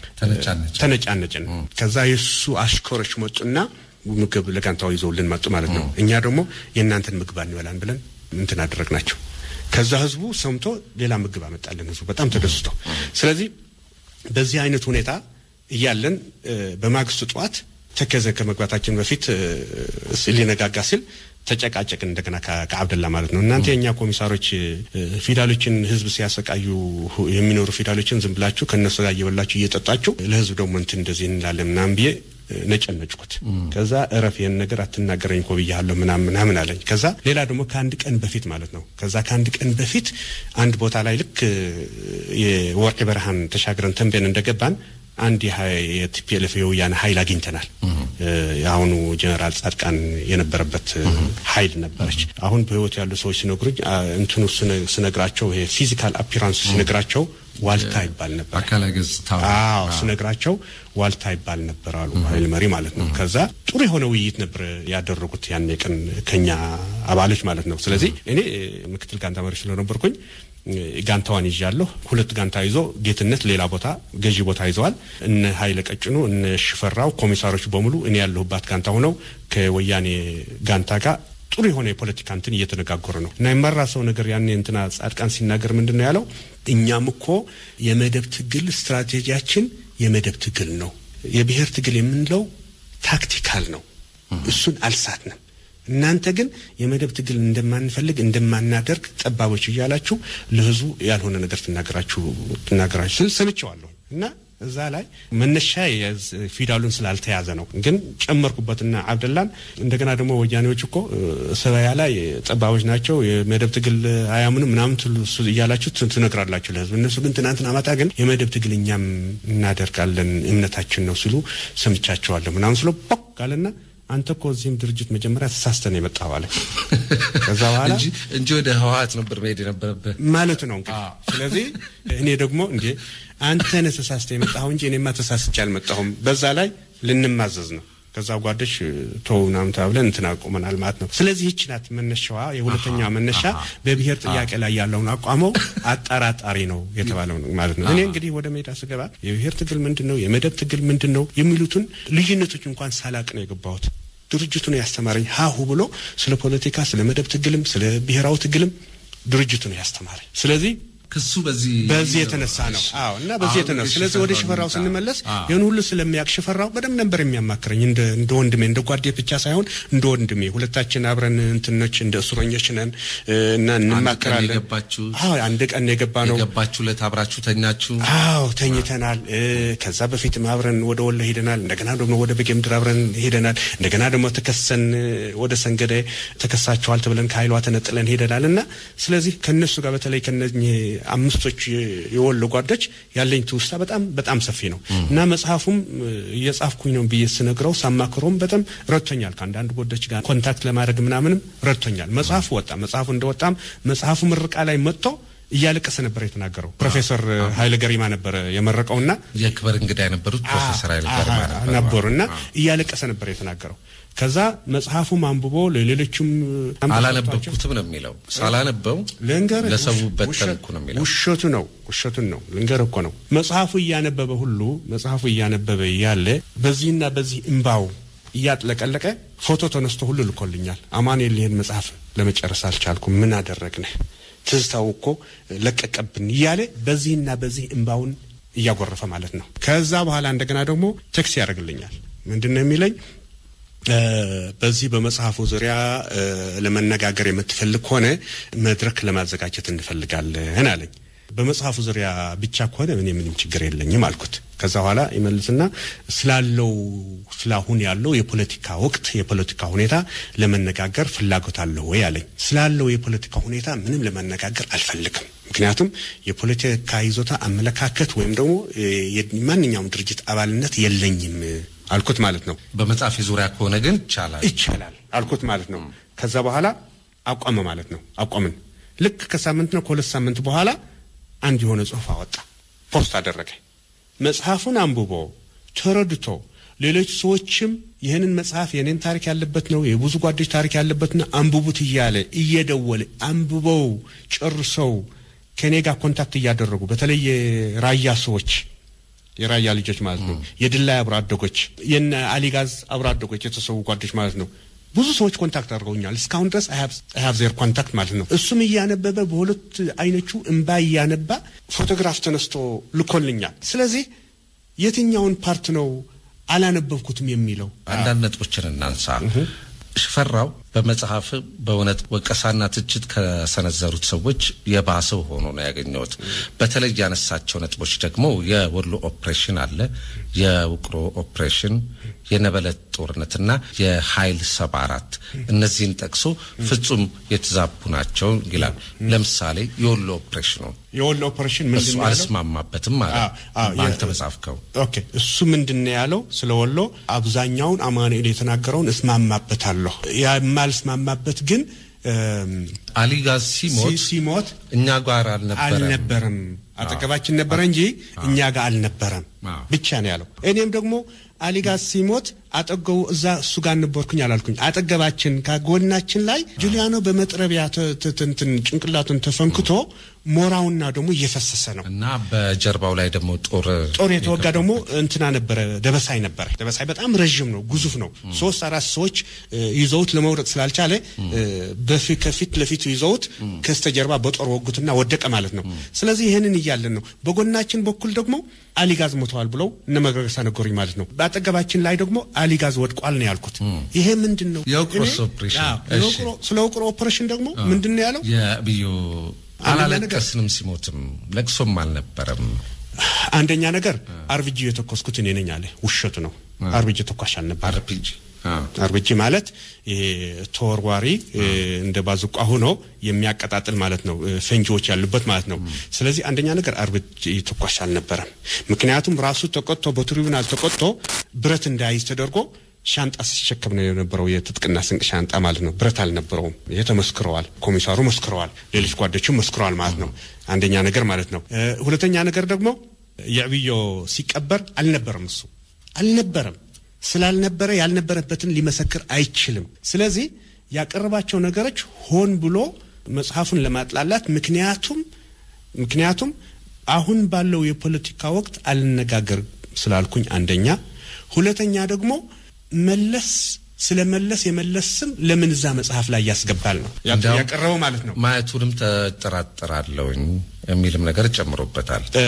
ተነጫነጭን። ከዛ የእሱ አሽከሮች መጡና ምግብ ለጋንታው ይዘውልን መጡ ማለት ነው። እኛ ደግሞ የእናንተን ምግብ አንበላን ብለን እንትን አደረግናቸው። ከዛ ህዝቡ ሰምቶ ሌላ ምግብ አመጣልን። ህዝቡ በጣም ተደስቶ፣ ስለዚህ በዚህ አይነት ሁኔታ እያለን በማግስቱ ጠዋት ተከዘ ከመግባታችን በፊት ሊነጋጋ ሲል ተጨቃጨቅን እንደገና ከአብደላ ማለት ነው። እናንተ የእኛ ኮሚሳሮች ፊዳሎችን ህዝብ ሲያሰቃዩ የሚኖሩ ፊዳሎችን ዝም ብላችሁ ከእነሱ ጋር እየበላችሁ እየጠጣችሁ ለህዝብ ደግሞ እንትን እንደዚህ እንላለን ምናምን ብዬ ነጨነጭኩት። ከዛ እረፍ ይህን ነገር አትናገረኝ እኮ ብያለሁ ምናምን ምናምን አለኝ። ከዛ ሌላ ደግሞ ከአንድ ቀን በፊት ማለት ነው ከዛ ከአንድ ቀን በፊት አንድ ቦታ ላይ ልክ የወርቅ በረሃን ተሻግረን ተንቤን እንደገባን አንድ የቲፒኤልኤፍ የወያነ ኃይል አግኝተናል። የአሁኑ ጀነራል ጻድቃን የነበረበት ኃይል ነበረች። አሁን በህይወት ያሉ ሰዎች ሲነግሩኝ እንትኑ ስነግራቸው ይሄ ፊዚካል አፒራንስ ሲነግራቸው ዋልታ ይባል ነበር። አካላዊ ገጽታ አዎ ስነግራቸው ዋልታ ይባል ነበር አሉ ኃይል መሪ ማለት ነው። ከዛ ጥሩ የሆነ ውይይት ነበር ያደረጉት ያኔ ቀን ከኛ አባሎች ማለት ነው። ስለዚህ እኔ ምክትል ጋንታ መሪ ስለነበርኩኝ ጋንታዋን ይዣለሁ። ሁለት ጋንታ ይዞ ጌትነት ሌላ ቦታ ገዢ ቦታ ይዘዋል። እነ ኃይለ ቀጭኑ እነ ሽፈራው ኮሚሳሮች በሙሉ እኔ ያለሁባት ጋንታ ሆነው ከወያኔ ጋንታ ጋር ጥሩ የሆነ የፖለቲካ እንትን እየተነጋገሩ ነው እና የመራ ሰው ነገር ያኔ እንትና ጻድቃን ሲናገር ምንድን ነው ያለው? እኛም እኮ የመደብ ትግል ስትራቴጂያችን የመደብ ትግል ነው። የብሔር ትግል የምንለው ታክቲካል ነው። እሱን አልሳትንም። እናንተ ግን የመደብ ትግል እንደማንፈልግ እንደማናደርግ ጠባቦች እያላችሁ ለህዝቡ ያልሆነ ነገር ትናገራችሁ ትናገራችሁ ስል ሰምቼዋለሁ እና እዛ ላይ መነሻ ፊዳሉን ስላልተያዘ ነው። ግን ጨመርኩበትና አብደላን እንደገና ደግሞ ወያኔዎች እኮ ሰበያ ላይ ጠባቦች ናቸው፣ የመደብ ትግል አያምንም ምናምን እያላችሁ ትነግራላችሁ ለህዝብ። እነሱ ግን ትናንትና ማታ ግን የመደብ ትግል እኛም እናደርጋለን እምነታችን ነው ሲሉ ሰምቻቸዋለሁ ምናምን ስሎ ቦክ አለና አንተ እኮ እዚህም ድርጅት መጀመሪያ ተሳስተን የመጣው አለ። ከዛ በኋላ እንጂ ወደ ህወሓት ነበር መሄድ የነበረብህ ማለት ነው እንግዲህ። ስለዚህ እኔ ደግሞ እንዴ አንተ ነህ ተሳስተህ የመጣኸው እንጂ እኔማ ተሳስቼ አልመጣሁም። በዛ ላይ ልንማዘዝ ነው። ከዛ ጓደሽ ቶው ምናምን ተብለን እንትን አቁመናል ማለት ነው። ስለዚህ ይህች ናት መነሻዋ። የሁለተኛዋ መነሻ በብሔር ጥያቄ ላይ ያለውን አቋመው አጠራጣሪ ነው የተባለው ማለት ነው። እኔ እንግዲህ ወደ ሜዳ ስገባ የብሔር ትግል ምንድን ነው፣ የመደብ ትግል ምንድን ነው የሚሉትን ልዩነቶች እንኳን ሳላቅ ነው የገባሁት። ድርጅቱ ነው ያስተማረኝ ሀሁ ብሎ ስለ ፖለቲካ፣ ስለ መደብ ትግልም ስለ ብሔራዊ ትግልም ድርጅቱ ነው ያስተማረኝ። ስለዚህ ክሱ በዚህ በዚህ የተነሳ ነው። አዎ እና በዚህ የተነሳ ስለዚህ ወደ ሽፈራው ስንመለስ ይህን ሁሉ ስለሚያውቅ ሽፈራው በደንብ ነበር የሚያማክረኝ እንደ እንደ ወንድሜ እንደ ጓዴ ብቻ ሳይሆን እንደ ወንድሜ። ሁለታችን አብረን እንትኖች እንደ እስረኞች ነን እና እንማከራለን። አዎ አንድ ቀን የገባ ነው የገባችሁ ዕለት አብራችሁ ተኛችሁ? አዎ ተኝተናል። ከዛ በፊትም አብረን ወደ ወሎ ሄደናል። እንደገና ደግሞ ወደ በጌ ምድር አብረን ሄደናል። እንደገና ደግሞ ተከሰን ወደ ሰንገደ ተከሳችኋል ተብለን ከኃይሏ ተነጥለን ሄደናል እና ስለዚህ ከነሱ ጋር በተለይ ከነኚህ አምስቶች የወሎ ጓዶች ያለኝ ትውስታ በጣም በጣም ሰፊ ነው እና መጽሐፉም እየጻፍኩኝ ነው ብዬ ስነግረው ሳማክረውም በጣም ረድቶኛል። ከአንዳንድ ጓዶች ጋር ኮንታክት ለማድረግ ምናምንም ረድቶኛል። መጽሐፉ ወጣ። መጽሐፉ እንደወጣም መጽሐፉ ምርቃ ላይ መጥቶ እያለቀሰ ነበር የተናገረው። ፕሮፌሰር ኃይለ ገሪማ ነበር የመረቀውና የክብር እንግዳ የነበሩት ፕሮፌሰር ኃይለ ገሪማ ነበሩ እና እያለቀሰ ነበር የተናገረው። ከዛ መጽሐፉም አንብቦ ለሌሎችም አላነበብኩትም ነው የሚለው። ሳላነበው ልንገር ለሰው በተንኩ ነው የሚለው። ውሸቱ ነው ውሸቱን ነው ልንገር እኮ ነው። መጽሐፉ እያነበበ ሁሉ መጽሐፉ እያነበበ እያለ በዚህና በዚህ እምባው እያጥለቀለቀ ፎቶ ተነስቶ ሁሉ ልኮልኛል። አማኑኤል ይህን መጽሐፍ ለመጨረስ አልቻልኩም፣ ምን አደረግነህ? ትዝታው እኮ ለቀቀብን እያለ በዚህና በዚህ እምባውን እያጎረፈ ማለት ነው። ከዛ በኋላ እንደገና ደግሞ ቴክስት ያደርግልኛል። ምንድን ነው የሚለኝ? በዚህ በመጽሐፉ ዙሪያ ለመነጋገር የምትፈልግ ከሆነ መድረክ ለማዘጋጀት እንፈልጋለን አለኝ። በመጽሐፉ ዙሪያ ብቻ ከሆነ እኔ ምንም ችግር የለኝም አልኩት። ከዛ በኋላ ይመልስና ስላለው ስላሁን ያለው የፖለቲካ ወቅት የፖለቲካ ሁኔታ ለመነጋገር ፍላጎት አለው ወይ አለኝ። ስላለው የፖለቲካ ሁኔታ ምንም ለመነጋገር አልፈልግም። ምክንያቱም የፖለቲካ ይዞታ አመለካከት ወይም ደግሞ ማንኛውም ድርጅት አባልነት የለኝም አልኩት ማለት ነው። በመጽሐፍ ዙሪያ ከሆነ ግን ይቻላል ይቻላል አልኩት ማለት ነው። ከዛ በኋላ አቋመ ማለት ነው። አቋምን ልክ ከሳምንት ነው ከሁለት ሳምንት በኋላ አንድ የሆነ ጽሑፍ አወጣ፣ ፖስት አደረገ። መጽሐፉን አንብቦ ተረድቶ ሌሎች ሰዎችም ይህንን መጽሐፍ የኔን ታሪክ ያለበት ነው የብዙ ጓዶች ታሪክ ያለበት ነው አንብቡት እያለ እየደወለ አንብበው ጨርሰው ከእኔ ጋር ኮንታክት እያደረጉ በተለይ የራያ ሰዎች የራያ ልጆች ማለት ነው። የድላይ አብሮ አደጎች፣ የነ አሊጋዝ አብሮ አደጎች የተሰዉ ጓዶች ማለት ነው። ብዙ ሰዎች ኮንታክት አድርገውኛል። እስካሁን ድረስ አይሀብ ዜር ኮንታክት ማለት ነው። እሱም እያነበበ በሁለት አይኖቹ እንባ እያነባ ፎቶግራፍ ተነስቶ ልኮልኛል። ስለዚህ የትኛውን ፓርት ነው አላነበብኩትም የሚለው? አንዳንድ ነጥቦችን እናንሳ። ሽፈራው በመጽሐፍ በእውነት ወቀሳና ትችት ከሰነዘሩት ሰዎች የባሰው ሆኖ ነው ያገኘሁት። በተለይ ያነሳቸው ነጥቦች ደግሞ የወሎ ኦፕሬሽን አለ፣ የውቅሮ ኦፕሬሽን፣ የነበለት ጦርነትና የኃይል ሰባ አራት እነዚህን ጠቅሶ ፍጹም የተዛቡ ናቸው ይላል። ለምሳሌ የወሎ ኦፕሬሽኑ የወሎ ኦፕሬሽን እሱ ምንድን ነው ያለው? አልስማማበትም ማለት አዎ፣ አዎ፣ በአንተ የ- በጻፍከው ኦኬ እሱ ምንድን ነው ያለው? ስለ ወሎ አብዛኛውን አማኑኤል የተናገረውን እስማማበታለሁ። የማልስማማበት ግን እም፣ አሊ ጋዝ ሲሞት ሲ- ሲሞት እኛ ጋር አልነበረም። አልነበረም አጠገባችን ነበረ እንጂ እኛ ጋር አልነበረም አዎ። ብቻ ነው ያለው። እኔም ደግሞ አሊጋዝ ሲሞት አጠገቡ እዛ እሱ ጋር ነበርኩኝ አላልኩኝ። አጠገባችን ከጎናችን ላይ ጁሊያኖ በመጥረቢያ ተ- ተ- ተ- እንትን ጭንቅላቱን ተፈንክቶ ሞራውና ደግሞ እየፈሰሰ ነው። እና በጀርባው ላይ ደግሞ ጦር ጦር የተወጋ ደግሞ እንትና ነበረ፣ ደበሳይ ነበረ። ደበሳይ በጣም ረዥም ነው፣ ግዙፍ ነው። ሶስት አራት ሰዎች እ፣ ይዘውት ለመውረጥ ስላልቻለ እ፣ በፊ- ከፊት ለፊቱ ይዘውት ከስተጀርባ በጦር ወጉትና ወደቀ ማለት ነው። ስለዚህ ይህንን እያለን ነው። በጎናችን በኩል ደግሞ አሊጋዝ ሞተዋል ብለው እነ መገረሳ ነገሩኝ ማለት ነው። በአጠገባችን ላይ ደግሞ አሊጋዝ ወድቋል ነው ያልኩት። ይሄ ምንድን ነው? የውቅሮስ እኔ- ኦፕሬሽን። አዎ፣ እሺ። የውቅሮ- ስለ ውቅሮ ኦፕሬሽን ደግሞ ምንድን ነው ያለው? የብዩ አንደኛ ነገር- አላለቀስንም፣ ሲሞትም ለቅሶም አልነበረም። አንደኛ ነገር አርብጂ የተኮስኩት እኔ ነኝ አለ። ውሸቱ ነው። አርብጂ ተኳሽ አልነበረ አርፒጂ አርብጂ ማለት ይሄ ተወርዋሪ እ፣ እንደ ባዙቋ ሆኖ የሚያቀጣጥል ማለት ነው። እ፣ ፈንጂዎች ያሉበት ማለት ነው። ስለዚህ አንደኛ ነገር አርብጂ ተኳሽ አልነበረም። ምክንያቱም ራሱ ተቆጥቶ በትሪቡናል ተቆጥቶ ብረት እንዳይዝ ተደርጎ ሻንጣ ሲሸከም ነው የነበረው፣ የትጥቅና ስንቅ ሻንጣ ማለት ነው። ብረት አልነበረውም። ይሄ ተመስክረዋል። ኮሚሳሩ መስክረዋል። ሌሎች ጓዶችም መስክረዋል ማለት ነው። አንደኛ ነገር ማለት ነው። እ፣ ሁለተኛ ነገር ደግሞ የዕብዮ ሲቀበር አልነበረም። እሱ አልነበረም። ስላልነበረ ያልነበረበትን ሊመሰክር አይችልም። ስለዚህ ያቀረባቸው ነገሮች ሆን ብሎ መጽሐፉን ለማጥላላት ምክንያቱም ምክንያቱም አሁን ባለው የፖለቲካ ወቅት አልነጋገር ስላልኩኝ አንደኛ፣ ሁለተኛ ደግሞ መለስ ስለ መለስ የመለስ ስም ለምን እዛ መጽሐፍ ላይ ያስገባል ነው ያ- እንዲያውም ያቀረበው ማለት ነው። ማየቱንም ተጠራጠራለሁኝ የሚልም ነገር ጨምሮበታል። እ፣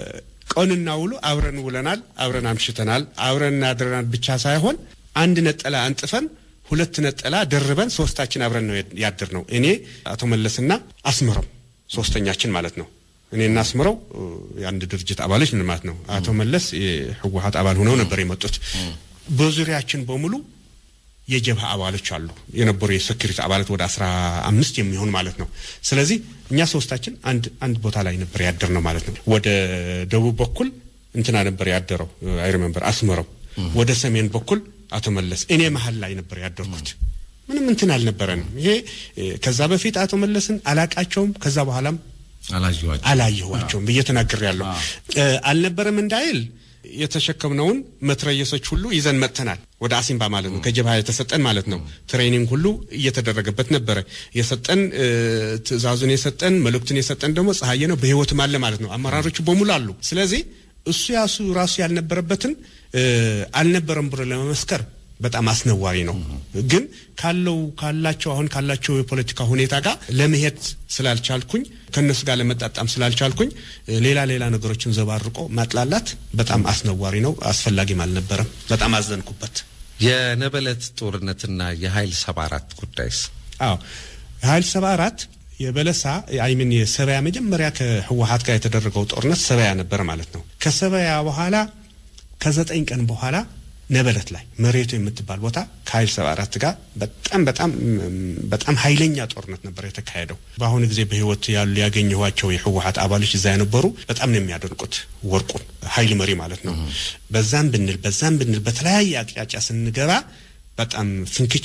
ቀንና ውሎ አብረን ውለናል፣ አብረን አምሽተናል፣ አብረን አድረናል ብቻ ሳይሆን አንድ ነጠላ አንጥፈን ሁለት ነጠላ ደርበን ሶስታችን አብረን ነው ያድር ነው። እኔ አቶ መለስና አስምረው ሶስተኛችን ማለት ነው። እኔና አስምረው እ፣ የአንድ ድርጅት አባሎች ነን ማለት ነው። አቶ መለስ የህወሀት አባል ሆነው ነበር የመጡት። በዙሪያችን በሙሉ የጀብሃ አባሎች አሉ የነበሩ የሴኩሪቲ አባላት ወደ አስራ አምስት የሚሆን ማለት ነው። ስለዚህ እኛ ሶስታችን አንድ አንድ ቦታ ላይ ነበር ያደር ነው ማለት ነው። ወደ ደቡብ በኩል እንትና ነበር ያደረው አይ ሪሜምበር አስመረው። ወደ ሰሜን በኩል አቶ መለስ፣ እኔ መሀል ላይ ነበር ያደርኩት። ምንም እንትን አልነበረንም። ይሄ እ፣ ከዛ በፊት አቶ መለስን አላቃቸውም፣ ከዛ በኋላም አላየኋቸው አላየኋቸውም ብዬ ተናግሬ ያለሁ አልነበረም እንዳይል የተሸከምነውን መትረየሶች ሁሉ ይዘን መጥተናል። ወደ አሲምባ ማለት ነው። ከጀብሃ የተሰጠን ማለት ነው። ትሬኒንግ ሁሉ እየተደረገበት ነበረ። የሰጠን እ፣ ትእዛዙን የሰጠን መልእክቱን የሰጠን ደግሞ ፀሐዬ ነው። በህይወትም አለ ማለት ነው። አመራሮቹ በሙሉ አሉ። ስለዚህ እሱ ያሱ ራሱ ያልነበረበትን እ፣ አልነበረም ብሎ ለመመስከር በጣም አስነዋሪ ነው። ግን ካለው ካላቸው አሁን ካላቸው የፖለቲካ ሁኔታ ጋር ለመሄድ ስላልቻልኩኝ ከእነሱ ጋር ለመጣጣም ስላልቻልኩኝ እ፣ ሌላ ሌላ ነገሮችን ዘባርቆ ማጥላላት በጣም አስነዋሪ ነው። አስፈላጊም አልነበረም። በጣም አዘንኩበት። የነበለት ጦርነትና የኃይል ሰባ አራት ጉዳይስ አዎ ኃይል ሰባ አራት የበለሳ አይምን የሰበያ መጀመሪያ ከህወሀት ጋር የተደረገው ጦርነት ሰበያ ነበረ ማለት ነው። ከሰበያ በኋላ ከዘጠኝ ቀን በኋላ ነበለት ላይ መሬቱ የምትባል ቦታ ከኃይል ሰባ አራት ጋር በጣም በጣም በጣም ኃይለኛ ጦርነት ነበር የተካሄደው። በአሁኑ ጊዜ በህይወት ያሉ ያገኘኋቸው የህወሀት አባሎች እዛ የነበሩ በጣም ነው የሚያደንቁት ወርቁን ኃይል መሪ ማለት ነው። በዛም ብንል በዛም ብንል በተለያየ አቅጣጫ ስንገባ በጣም ፍንክች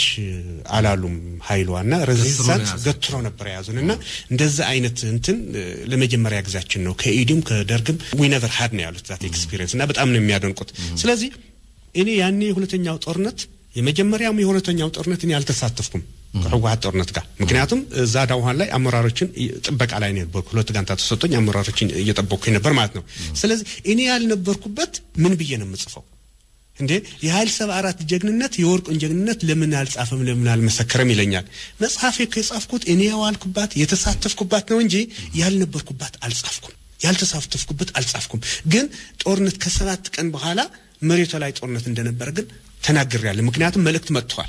አላሉም። ኃይሏና ሬዚስታንስ ያዙን። ገትሮ ነበር የያዙን እና እንደዛ አይነት እንትን እ፣ ለመጀመሪያ ጊዜያችን ነው። ከኢዲም ከደርግም ዊ ነቨር ሀድ ነው ያሉት ዛት ኤክስፒሪየንስ እና በጣም ነው የሚያደንቁት። ስለዚህ እኔ ያኔ የሁለተኛው ጦርነት የመጀመሪያውም የሁለተኛው ጦርነት እኔ አልተሳተፍኩም ከህወሀት ጦርነት ጋር ምክንያቱም እዛ ዳውሃን ላይ አመራሮችን እ- ጥበቃ ላይ ነው የነበርኩ። ሁለት ጋንታ ተሰጥቶኝ አመራሮችን እየጠበቅኩኝ ነበር ማለት ነው። ስለዚህ እኔ ያልነበርኩበት ምን ብዬ ነው የምጽፈው? እንዴ የኃይል ሰባ አራት ጀግንነት የወርቁን ጀግንነት ለምን አልጻፈም ለምን አልመሰከረም ይለኛል። መጽሐፌ እኮ የጻፍኩት እኔ የዋልኩባት የተሳተፍኩባት ነው እንጂ ያልነበርኩባት አልጻፍኩም። ያልተሳተፍኩበት አልጻፍኩም። ግን ጦርነት ከሰባት ቀን በኋላ መሬቷ ላይ ጦርነት እንደነበረ ግን ተናግሬያለሁ። ምክንያቱም መልእክት መጥተዋል።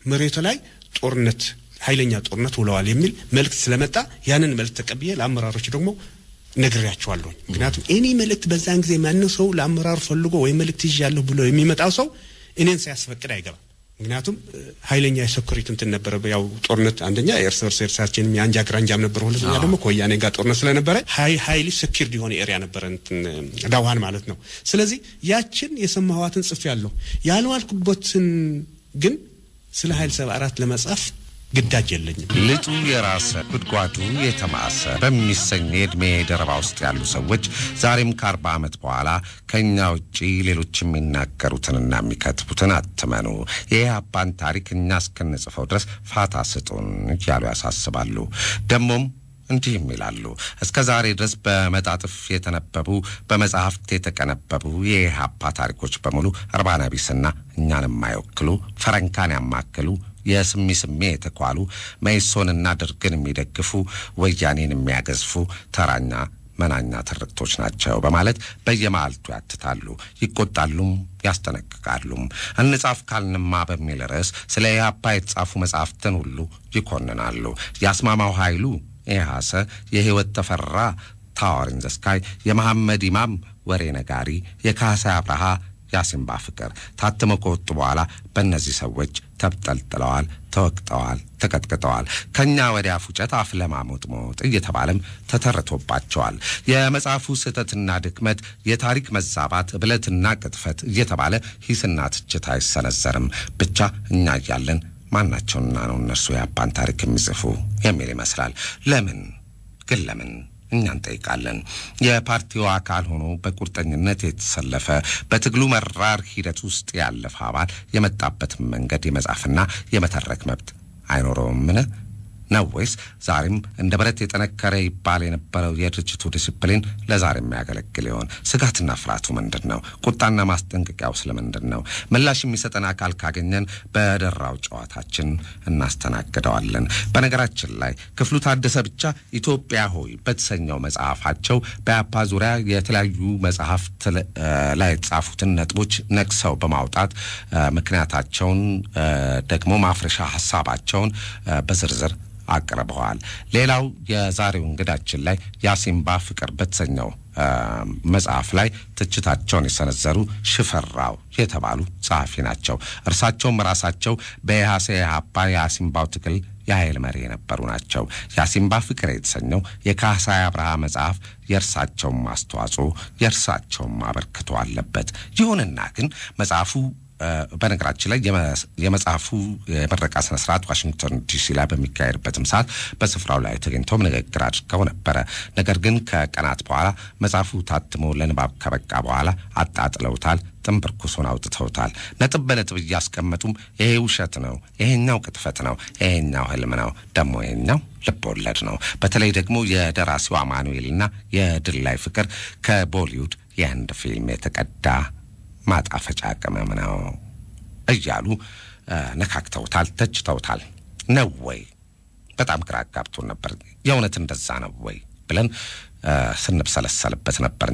መሬቱ ላይ ጦርነት ኃይለኛ ጦርነት ውለዋል የሚል መልእክት ስለመጣ ያንን መልእክት ተቀብዬ ለአመራሮች ደግሞ ነግሬያቸዋለሁኝ። ምክንያቱም እኔ መልእክት በዛን ጊዜ ማንም ሰው ለአመራሩ ፈልጎ ወይ መልእክት ይዣለሁ ብሎ የሚመጣው ሰው እኔን ሳያስፈቅድ አይገባም። ምክንያቱም ኃይለኛ የሴኩሪቲ እንትን ነበረ። ያው ጦርነት አንደኛ የእርስ በርስ እርሳችን የአንጃ ግራንጃም ነበረ፣ ሁለተኛ ደግሞ ከወያኔ ጋር ጦርነት ስለነበረ ሀይሊ ሰኪርድ የሆነ ኤሪያ ነበረ እንትን ዳውሃን ማለት ነው። ስለዚህ ያችን የሰማኋትን ጽፌ ያለሁ ያልዋልኩበትን ግን ስለ ኃይል ሰባ አራት ለመጻፍ ግዳጅ የለኝም። ልጡ የራሰ ጉድጓዱ የተማሰ በሚሰኝ የዕድሜ ደረባ ውስጥ ያሉ ሰዎች ዛሬም ከአርባ ዓመት በኋላ ከእኛ ውጪ ሌሎች የሚናገሩትንና የሚከትቡትን አትመኑ፣ የኢህአፓን ታሪክ እኛ እስክንጽፈው ድረስ ፋታ ስጡን እያሉ ያሳስባሉ። ደግሞም እንዲህም ይላሉ። እስከ ዛሬ ድረስ በመጣጥፍ የተነበቡ በመጽሐፍት የተቀነበቡ የኢህአፓ ታሪኮች በሙሉ እርባና ቢስና እኛን የማይወክሉ ፈረንካን ያማክሉ የስሚ ስሜ የተኳሉ መኢሶንና ደርግን የሚደግፉ ወያኔን የሚያገዝፉ ተራኛ መናኛ ትርክቶች ናቸው በማለት በየመዓልቱ ያትታሉ፣ ይቆጣሉም፣ ያስጠነቅቃሉም። እንጻፍ ካልንማ በሚል ርዕስ ስለ ኢህአፓ የተጻፉ መጻሕፍትን ሁሉ ይኮንናሉ። የአስማማው ኃይሉ ኢህአሰ፣ የህይወት ተፈራ ታወር ኢን ዘ ስካይ፣ የመሐመድ ኢማም ወሬ ነጋሪ፣ የካህሳይ አብርሃ ያሲምባ ፍቅር ታትመው ከወጡ በኋላ በእነዚህ ሰዎች ተብጠልጥለዋል፣ ተወቅጠዋል፣ ተቀጥቅጠዋል። ከእኛ ወዲያ ፉጨት አፍ ለማሞጥሞጥ እየተባለም ተተርቶባቸዋል። የመጽሐፉ ስህተትና ድክመት፣ የታሪክ መዛባት፣ ብለትና ቅጥፈት እየተባለ ሂስና ትችት አይሰነዘርም። ብቻ እኛ እያለን ማናቸውና ነው እነርሱ የአባን ታሪክ የሚጽፉ የሚል ይመስላል። ለምን ግን ለምን እኛ እንጠይቃለን። የፓርቲው አካል ሆኖ በቁርጠኝነት የተሰለፈ በትግሉ መራር ሂደት ውስጥ ያለፈ አባል የመጣበትን መንገድ የመጻፍና የመተረክ መብት አይኖረውምን ነው ወይስ ዛሬም እንደ ብረት የጠነከረ ይባል የነበረው የድርጅቱ ዲስፕሊን ለዛሬ የሚያገለግል ይሆን? ስጋትና ፍርሃቱ ምንድን ነው? ቁጣና ማስጠንቀቂያው ስለምንድን ነው? ምላሽ የሚሰጠን አካል ካገኘን በደራው ጨዋታችን እናስተናግደዋለን። በነገራችን ላይ ክፍሉ ታደሰ ብቻ ኢትዮጵያ ሆይ በተሰኘው መጽሐፋቸው በያፓ ዙሪያ የተለያዩ መጽሐፍት ላይ የተጻፉትን ነጥቦች ነቅሰው በማውጣት ምክንያታቸውን ደግሞ ማፍረሻ ሀሳባቸውን በዝርዝር አቅርበዋል። ሌላው የዛሬው እንግዳችን ላይ ያሲምባ ፍቅር በተሰኘው መጽሐፍ ላይ ትችታቸውን የሰነዘሩ ሽፈራው የተባሉ ጸሐፊ ናቸው። እርሳቸውም ራሳቸው በኢህአሴ ኢህአፓ የአሲምባው ትግል የኃይል መሪ የነበሩ ናቸው። የአሲምባ ፍቅር የተሰኘው የካህሳይ አብርሃ መጽሐፍ የእርሳቸውም አስተዋጽኦ የእርሳቸውም አበርክቶ አለበት። ይሁንና ግን መጽሐፉ በነገራችን ላይ የመጽሐፉ የምረቃ ስነ ስርዓት ዋሽንግተን ዲሲ ላይ በሚካሄድበትም ሰዓት በስፍራው ላይ ተገኝተውም ንግግር አድርገው ነበረ። ነገር ግን ከቀናት በኋላ መጽሐፉ ታትሞ ለንባብ ከበቃ በኋላ አጣጥለውታል። ጥንብርኩሱን አውጥተውታል። ነጥብ በነጥብ እያስቀመጡም ይሄ ውሸት ነው፣ ይሄኛው ቅጥፈት ነው፣ ይሄኛው ህልም ነው፣ ደግሞ ይሄኛው ልብ ወለድ ነው። በተለይ ደግሞ የደራሲው አማኑኤልና የድል ላይ ፍቅር ከቦሊውድ የህንድ ፊልም የተቀዳ ማጣፈጫ ቅመም ነው እያሉ ነካክተውታል፣ ተችተውታል። ነው ወይ? በጣም ግራ አጋብቶን ነበር። የእውነት እንደዛ ነው ወይ ብለን ስንብሰለሰልበት ነበር።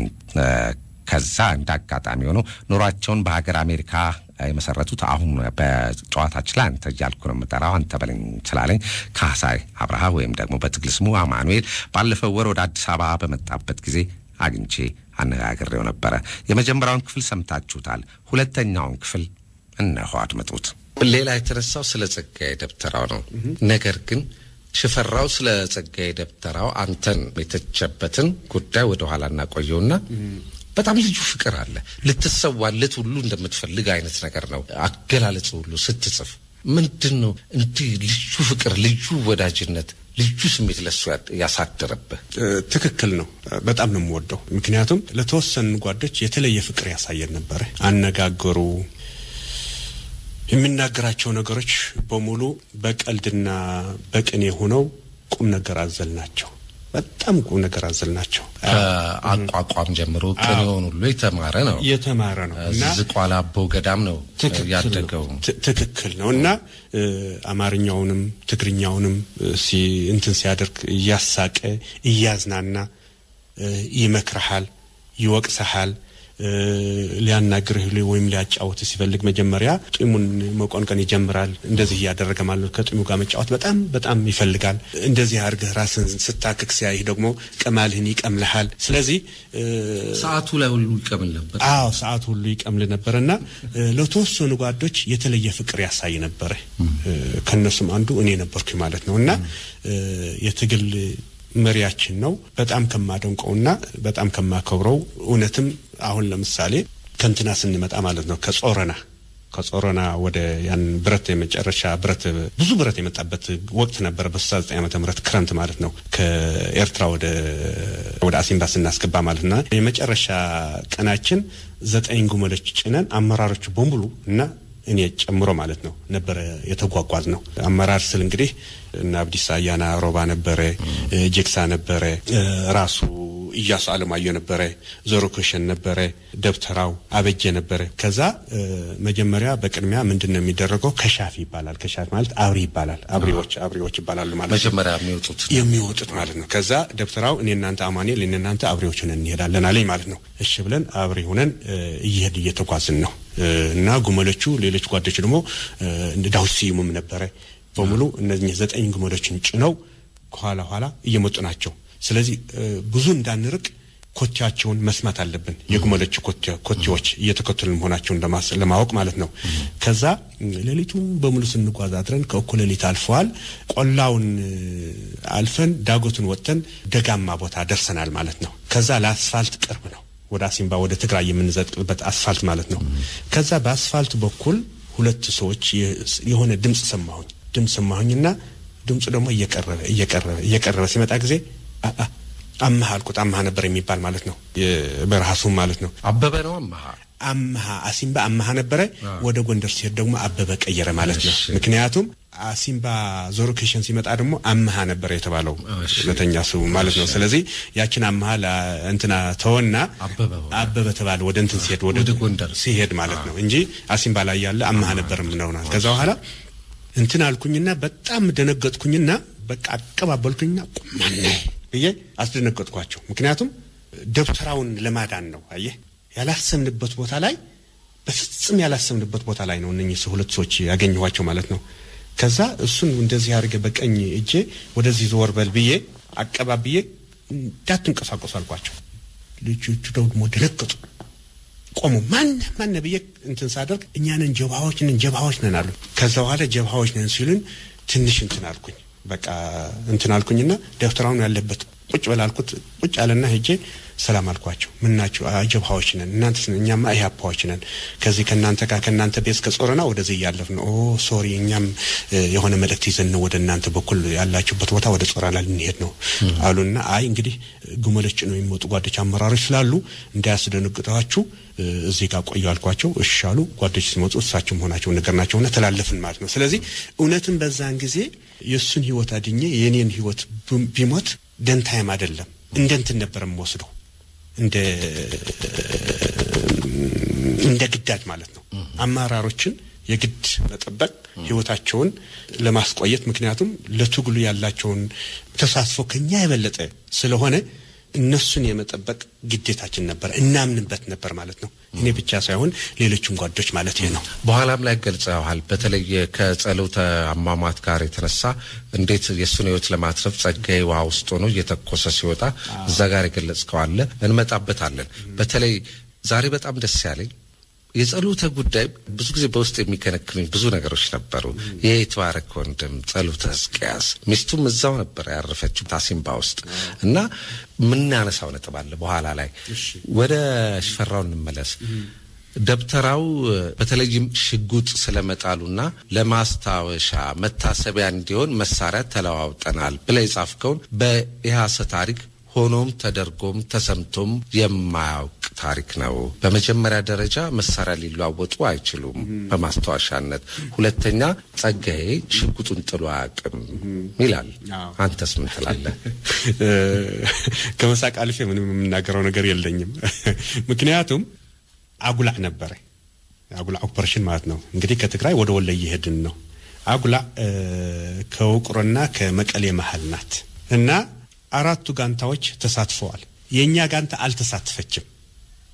ከዛ እንደ አጋጣሚ ሆኖ ኑሯቸውን በሀገር አሜሪካ የመሰረቱት አሁን በጨዋታችን ላይ አንተ እያልኩ ነው የምጠራው፣ አንተ በለኝ ስላለኝ ካህሳይ አብርሃ ወይም ደግሞ በትግል ስሙ አማኑኤል ባለፈው ወር ወደ አዲስ አበባ በመጣበት ጊዜ አግኝቼ አነጋግሬው ነበረ። የመጀመሪያውን ክፍል ሰምታችሁታል። ሁለተኛውን ክፍል እነሆ አድምጡት። ሌላ የተነሳው ስለ ጸጋዬ ደብተራው ነው። ነገር ግን ሽፈራው ስለ ጸጋዬ ደብተራው አንተን የተቸበትን ጉዳይ ወደ ኋላ እናቆየውና በጣም ልዩ ፍቅር አለ። ልትሰዋለት ሁሉ እንደምትፈልግ አይነት ነገር ነው አገላለጽ ሁሉ ስትጽፍ ምንድን ነው እንዲህ ልዩ ፍቅር፣ ልዩ ወዳጅነት ልዩ ስሜት ለሱ ያሳደረብህ? ትክክል ነው። በጣም ነው የምወደው። ምክንያቱም ለተወሰኑ ጓዶች የተለየ ፍቅር ያሳየን ነበረ። አነጋገሩ፣ የሚናገራቸው ነገሮች በሙሉ በቀልድና በቅኔ ሆነው ቁም ነገር አዘል ናቸው። በጣም ቁም ነገር አዘል ናቸው። ከአቋቋም ጀምሮ ቅኔውን ሁሉ የተማረ ነው የተማረ ነው እና ዝቋላ አቦ ገዳም ነው ያደገው። ትክክል ነው እና አማርኛውንም ትግርኛውንም እንትን ሲያደርግ እያሳቀ እያዝናና ይመክርሃል፣ ይወቅሰሃል። ሊያናግርህ ወይም ሊያጫወት ሲፈልግ መጀመሪያ ጢሙን መቆንቀን ይጀምራል። እንደዚህ እያደረገ ማለት ነው። ከጢሙ ጋር መጫወት በጣም በጣም ይፈልጋል። እንደዚህ አድርገህ ራስን ስታክክ ሲያይህ ደግሞ ቅማልህን ይቀምልሃል። ስለዚህ ሰዓቱ ላይ ሁሉ ይቀምል ነበር። አዎ ሰዓቱ ሁሉ ይቀምል ነበር እና ለተወሰኑ ጓዶች የተለየ ፍቅር ያሳይ ነበረ። ከእነሱም አንዱ እኔ ነበርኩ ማለት ነው እና የትግል መሪያችን ነው። በጣም ከማደንቀውና በጣም ከማከብረው እውነትም አሁን ለምሳሌ ከንትና ስንመጣ ማለት ነው ከጾረና ከጾረና ወደ ያን ብረት የመጨረሻ ብረት ብዙ ብረት የመጣበት ወቅት ነበረ በ69 ዓመተ ምህረት ክረምት ማለት ነው ከኤርትራ ወደ ወደ አሲምባ ስናስገባ ማለት ና የመጨረሻ ቀናችን ዘጠኝ ጉመሎች ጭነን አመራሮቹ በሙሉ እና እኔ ጨምሮ ማለት ነው ነበረ የተጓጓዝ ነው። አመራር ስል እንግዲህ እና አብዲሳ አያና ሮባ ነበረ፣ ጄክሳ ነበረ፣ ራሱ እያሱ አለማየሁ ነበረ፣ ዞሮኮሸን ነበረ፣ ደብተራው አበጀ ነበረ። ከዛ መጀመሪያ በቅድሚያ ምንድን ነው የሚደረገው? ከሻፍ ይባላል። ከሻፍ ማለት አብሪ ይባላል። አብሪዎች አብሪዎች ይባላሉ ማለት ነው። መጀመሪያ የሚወጡት የሚወጡት ማለት ነው። ከዛ ደብተራው እኔ እናንተ አማኑኤል እኔ እናንተ አብሬዎች ሆነን እንሄዳለን አለኝ ማለት ነው። እሺ ብለን አብሬ ሆነን እየሄድ እየተጓዝን ነው እና ጉመሎቹ ሌሎች ጓዶች ደግሞ ዳዊት ስዩምም ነበረ በሙሉ እነዚህ ዘጠኝ ግመሎችን ጭነው ከኋላ ኋላ እየመጡ ናቸው። ስለዚህ ብዙ እንዳንርቅ ኮቴያቸውን መስማት አለብን። የግመሎች ኮቴዎች እየተከተሉ መሆናቸውን ለማወቅ ማለት ነው። ከዛ ሌሊቱን በሙሉ ስንጓዝ አድረን ከእኩለ ሌሊት አልፈዋል። ቆላውን አልፈን ዳጎቱን ወጥተን ደጋማ ቦታ ደርሰናል ማለት ነው። ከዛ ለአስፋልት ቅርብ ነው። ወደ አሲምባ ወደ ትግራይ የምንዘጥቅበት አስፋልት ማለት ነው። ከዛ በአስፋልት በኩል ሁለት ሰዎች የሆነ ድምፅ ሰማሁኝ ድምፅ ሰማሁኝና ድምፁ ደግሞ እየቀረበ እየቀረበ እየቀረበ ሲመጣ ጊዜ አመሃ አልኩት። አመሃ ነበር የሚባል ማለት ነው። የበረሃ ሱም ማለት ነው። አበበ ነው አመሃ አመሃ አሲምባ አመሃ ነበረ። ወደ ጎንደር ሲሄድ ደግሞ አበበ ቀየረ ማለት ነው። ምክንያቱም አሲምባ ዞሮ ኬሽን ሲመጣ ደግሞ አመሃ ነበር የተባለው ሁለተኛ ስሙ ማለት ነው። ስለዚህ ያችን አመሃ እንትና ተወና አበበ ተባለ ወደ እንትን ሲሄድ ወደ ጎንደር ሲሄድ ማለት ነው እንጂ አሲምባ ላይ ያለ አመሃ ነበር ምነውናል። ከዛ በኋላ እንትን አልኩኝና በጣም ደነገጥኩኝና በቃ አቀባበልኩኝና ቁማነ ብዬ አስደነገጥኳቸው። ምክንያቱም ደብተራውን ለማዳን ነው። አየህ ያላሰብንበት ቦታ ላይ በፍጹም ያላሰብንበት ቦታ ላይ ነው እነኚህ ሁለት ሰዎች ያገኘኋቸው ማለት ነው። ከዛ እሱን እንደዚህ አድርገ በቀኝ እጄ ወደዚህ ዘወር በል ብዬ አቀባብዬ እንዳትንቀሳቀሱ አልኳቸው። ልጆቹ ደግሞ ደነገጡ። ቆሙ። ማን ማን ብዬ እንትን ሳደርግ እኛ ነን ጀብሃዎች ነን ጀብሃዎች ነን አሉ። ከዛ በኋላ ጀብሃዎች ነን ሲሉን ትንሽ እንትን አልኩኝ። በቃ እንትን አልኩኝና ደብተራውን ያለበት ቁጭ በላልኩት ቁጭ አለና ሄጄ ሰላም አልኳቸው። ምን ናችሁ? ጀብሃዎች ነን። እናንተ እኛማ ኢህአፓዎች ነን። ከዚህ ከእናንተ ጋር ከእናንተ ቤት ከጾረና ወደዚህ እያለፍ ነው። ኦ ሶሪ፣ እኛም የሆነ መልእክት ይዘን ነው ወደ እናንተ በኩል ያላችሁበት ቦታ ወደ ጾረና ልንሄድ ነው አሉና አይ እንግዲህ ግመሎች ነው የሚወጡ ጓዶች አመራሮች ስላሉ እንዳያስደነግጣችሁ እዚህ ጋር ቆዩ አልኳቸው። እሺ አሉ። ጓዶች ሲመጡ እሳቸው መሆናቸው ነገር ናቸውና ተላለፍን ማለት ነው። ስለዚህ እውነትም በዛን ጊዜ የእሱን ህይወት አድኜ የእኔን ህይወት ቢሞት ደንታይም አይደለም እንደ እንትን ነበር የምወስደው እንደ እንደ ግዳጅ ማለት ነው። አመራሮችን የግድ መጠበቅ ህይወታቸውን ለማስቆየት ምክንያቱም ለትግሉ ያላቸውን ተሳትፎ ከኛ የበለጠ ስለሆነ እነሱን የመጠበቅ ግዴታችን ነበር፣ እናምንበት ነበር ማለት ነው። እኔ ብቻ ሳይሆን ሌሎችን ጓዶች ማለት ይህ ነው። በኋላም ላይ ገልጸዋል። በተለይ ከጸሎተ አሟሟት ጋር የተነሳ እንዴት የእሱን ህይወት ለማትረፍ ጸጋዬ ውሃ ውስጥ ሆኖ እየተኮሰ ሲወጣ እዛ ጋር የገለጽከው አለ፣ እንመጣበታለን። በተለይ ዛሬ በጣም ደስ ያለኝ የጸሎተ ጉዳይ ብዙ ጊዜ በውስጥ የሚከነክኑኝ ብዙ ነገሮች ነበሩ። ይህ የተባረክ ወንድም ጸሎተ ሕዝቅያስ ሚስቱም እዛው ነበር ያረፈችው ታሲምባ ውስጥ እና የምናነሳው ነጥብ አለ። በኋላ ላይ ወደ ሽፈራው እንመለስ። ደብተራው በተለይም ሽጉጥ ስለመጣሉና ለማስታወሻ መታሰቢያ እንዲሆን መሳሪያ ተለዋውጠናል ብለህ የጻፍከውን በኢህአሰ ታሪክ ሆኖም ተደርጎም ተሰምቶም የማያውቅ ታሪክ ነው። በመጀመሪያ ደረጃ መሳሪያ ሊለዋወጡ አይችሉም በማስታወሻነት። ሁለተኛ ጸጋዬ ሽጉጡን ጥሎ አያውቅም ይላል። አንተስ ምን ትላለህ? ከመሳቅ አልፌ ምንም የምናገረው ነገር የለኝም። ምክንያቱም አጉላዕ ነበረ። አጉላዕ ኦፐሬሽን ማለት ነው እንግዲህ ከትግራይ ወደ ወሎ እየሄድን ነው። አጉላዕ ከውቅሮና ከመቀሌ መሀል ናት እና አራቱ ጋንታዎች ተሳትፈዋል። የእኛ ጋንታ አልተሳተፈችም።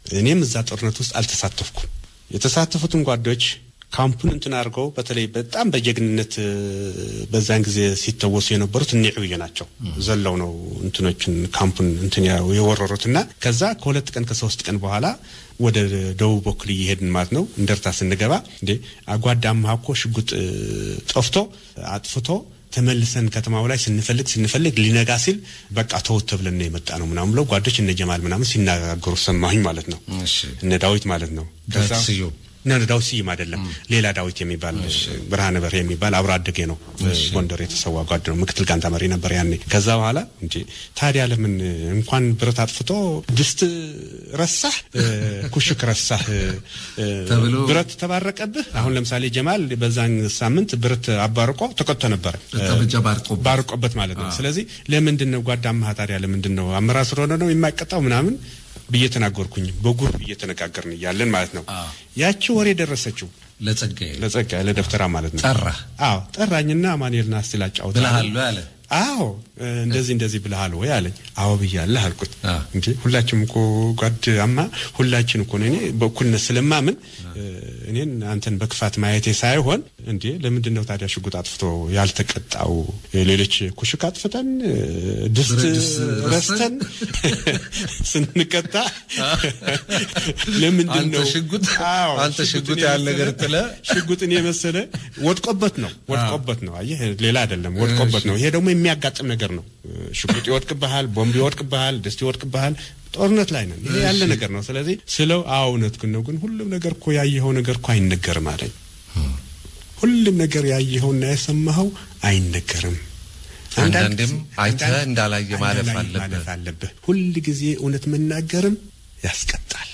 እኔም እዛ ጦርነት ውስጥ አልተሳተፍኩም። የተሳተፉትን ጓዶች ካምፑን እንትን አድርገው በተለይ በጣም በጀግንነት በዛን ጊዜ ሲተወሱ የነበሩት እኒ ዕብዬ ናቸው። ዘለው ነው እንትኖችን ካምፑን እንትን የወረሩት እና ከዛ ከሁለት ቀን ከሶስት ቀን በኋላ ወደ ደቡብ በኩል እየሄድን ማለት ነው። እንደርታ ስንገባ እንዴ አጓዳማ እኮ ሽጉጥ ጠፍቶ አጥፍቶ ተመልሰን ከተማው ላይ ስንፈልግ ስንፈልግ ሊነጋ ሲል በቃ ተወት ብለን ነው የመጣ ነው ምናምን ብለው ጓዶች እነ ጀማል ምናምን ሲናገሩ ሰማሁኝ ማለት ነው። እነ ዳዊት ማለት ነው። ዳዊት ስዩም ነ ዳዊት ስዩም አይደለም፣ ሌላ ዳዊት የሚባል ብርሃነ በርሄ የሚባል አብሮ አደጌ ነው። ጎንደር የተሰዋ ጓድ ነው። ምክትል ጋንታ መሪ ነበር ያኔ። ከዛ በኋላ እንጂ ታዲያ ለምን እንኳን ብረት አጥፍቶ ድስት ረሳህ፣ ኩሽክ ረሳህ ተብሎ ብረት ተባረቀብህ። አሁን ለምሳሌ ጀማል በዛን ሳምንት ብረት አባርቆ ተቆጥቶ ነበረ ጠመንጃ ባርቆ ባርቆበት ማለት ነው። ስለዚህ ለምንድን ነው ጓዳማህ ታዲያ ለምንድን ነው አመራር ስለሆነ ነው የማይቀጣው ምናምን ብዬ ተናገርኩኝ። በጉርብ እየተነጋገርን እያለን ማለት ነው። ያቺ ወሬ ደረሰችው ለጸጋዬ ለጸጋዬ ለደብተራ ማለት ነው። ጠራ አዎ ጠራኝና አማኑኤልና እስቲ ላጫውት ብለሃል አለ። አዎ እንደዚህ እንደዚህ ብለሃል ወይ አለኝ። አዎ ብያለሁ አልኩት። አዎ። እንጂ ሁላችንም እኮ ጓዳማ ሁላችን እኮ ነው እኔ በእኩልነት ስለማምን እኔን አንተን በክፋት ማየቴ ሳይሆን እንዴ ለምንድን ነው ታዲያ ሽጉጥ አጥፍቶ ያልተቀጣው? ሌሎች ኩሽክ አጥፍተን ድስት ብረት ድስት ረስተን ስንቀጣ ለምንድን አንተ ነው ሽጉጥ አዎ፣ አንተ ሽጉጥ ሽጉጥን ያህል ነገር የመሰለ- ጥለህ ሽጉጥን የመሰለ ወድቆበት ነው ወድቆበት ነው። አየህ ሌላ አይደለም፣ ወድቆበት ነው። ይሄ ደግሞ የሚያጋጥም ነገር ነው። ሽጉጥ ይወድቅብሃል፣ ቦምብ ይወድቅብሃል፣ ድስት ይወድቅብሃል። ጦርነት ላይ ነን። ይሄ ያለ ነገር ነው። ስለዚህ ስለው አዎ እውነትህን ነው፣ ግን ሁሉም ነገር እኮ ያየኸው ነገር እኮ አይነገርም አለኝ። ሁሉም ነገር ያየኸውና የሰማኸው አይነገርም። አንዳንዴም አይተህ አንዳንድ- እንዳላየ ማለፍ እንዳላየ አለብህ። ማለፍ አለብህ። ሁል ጊዜ እውነት መናገርም ያስቀጣል።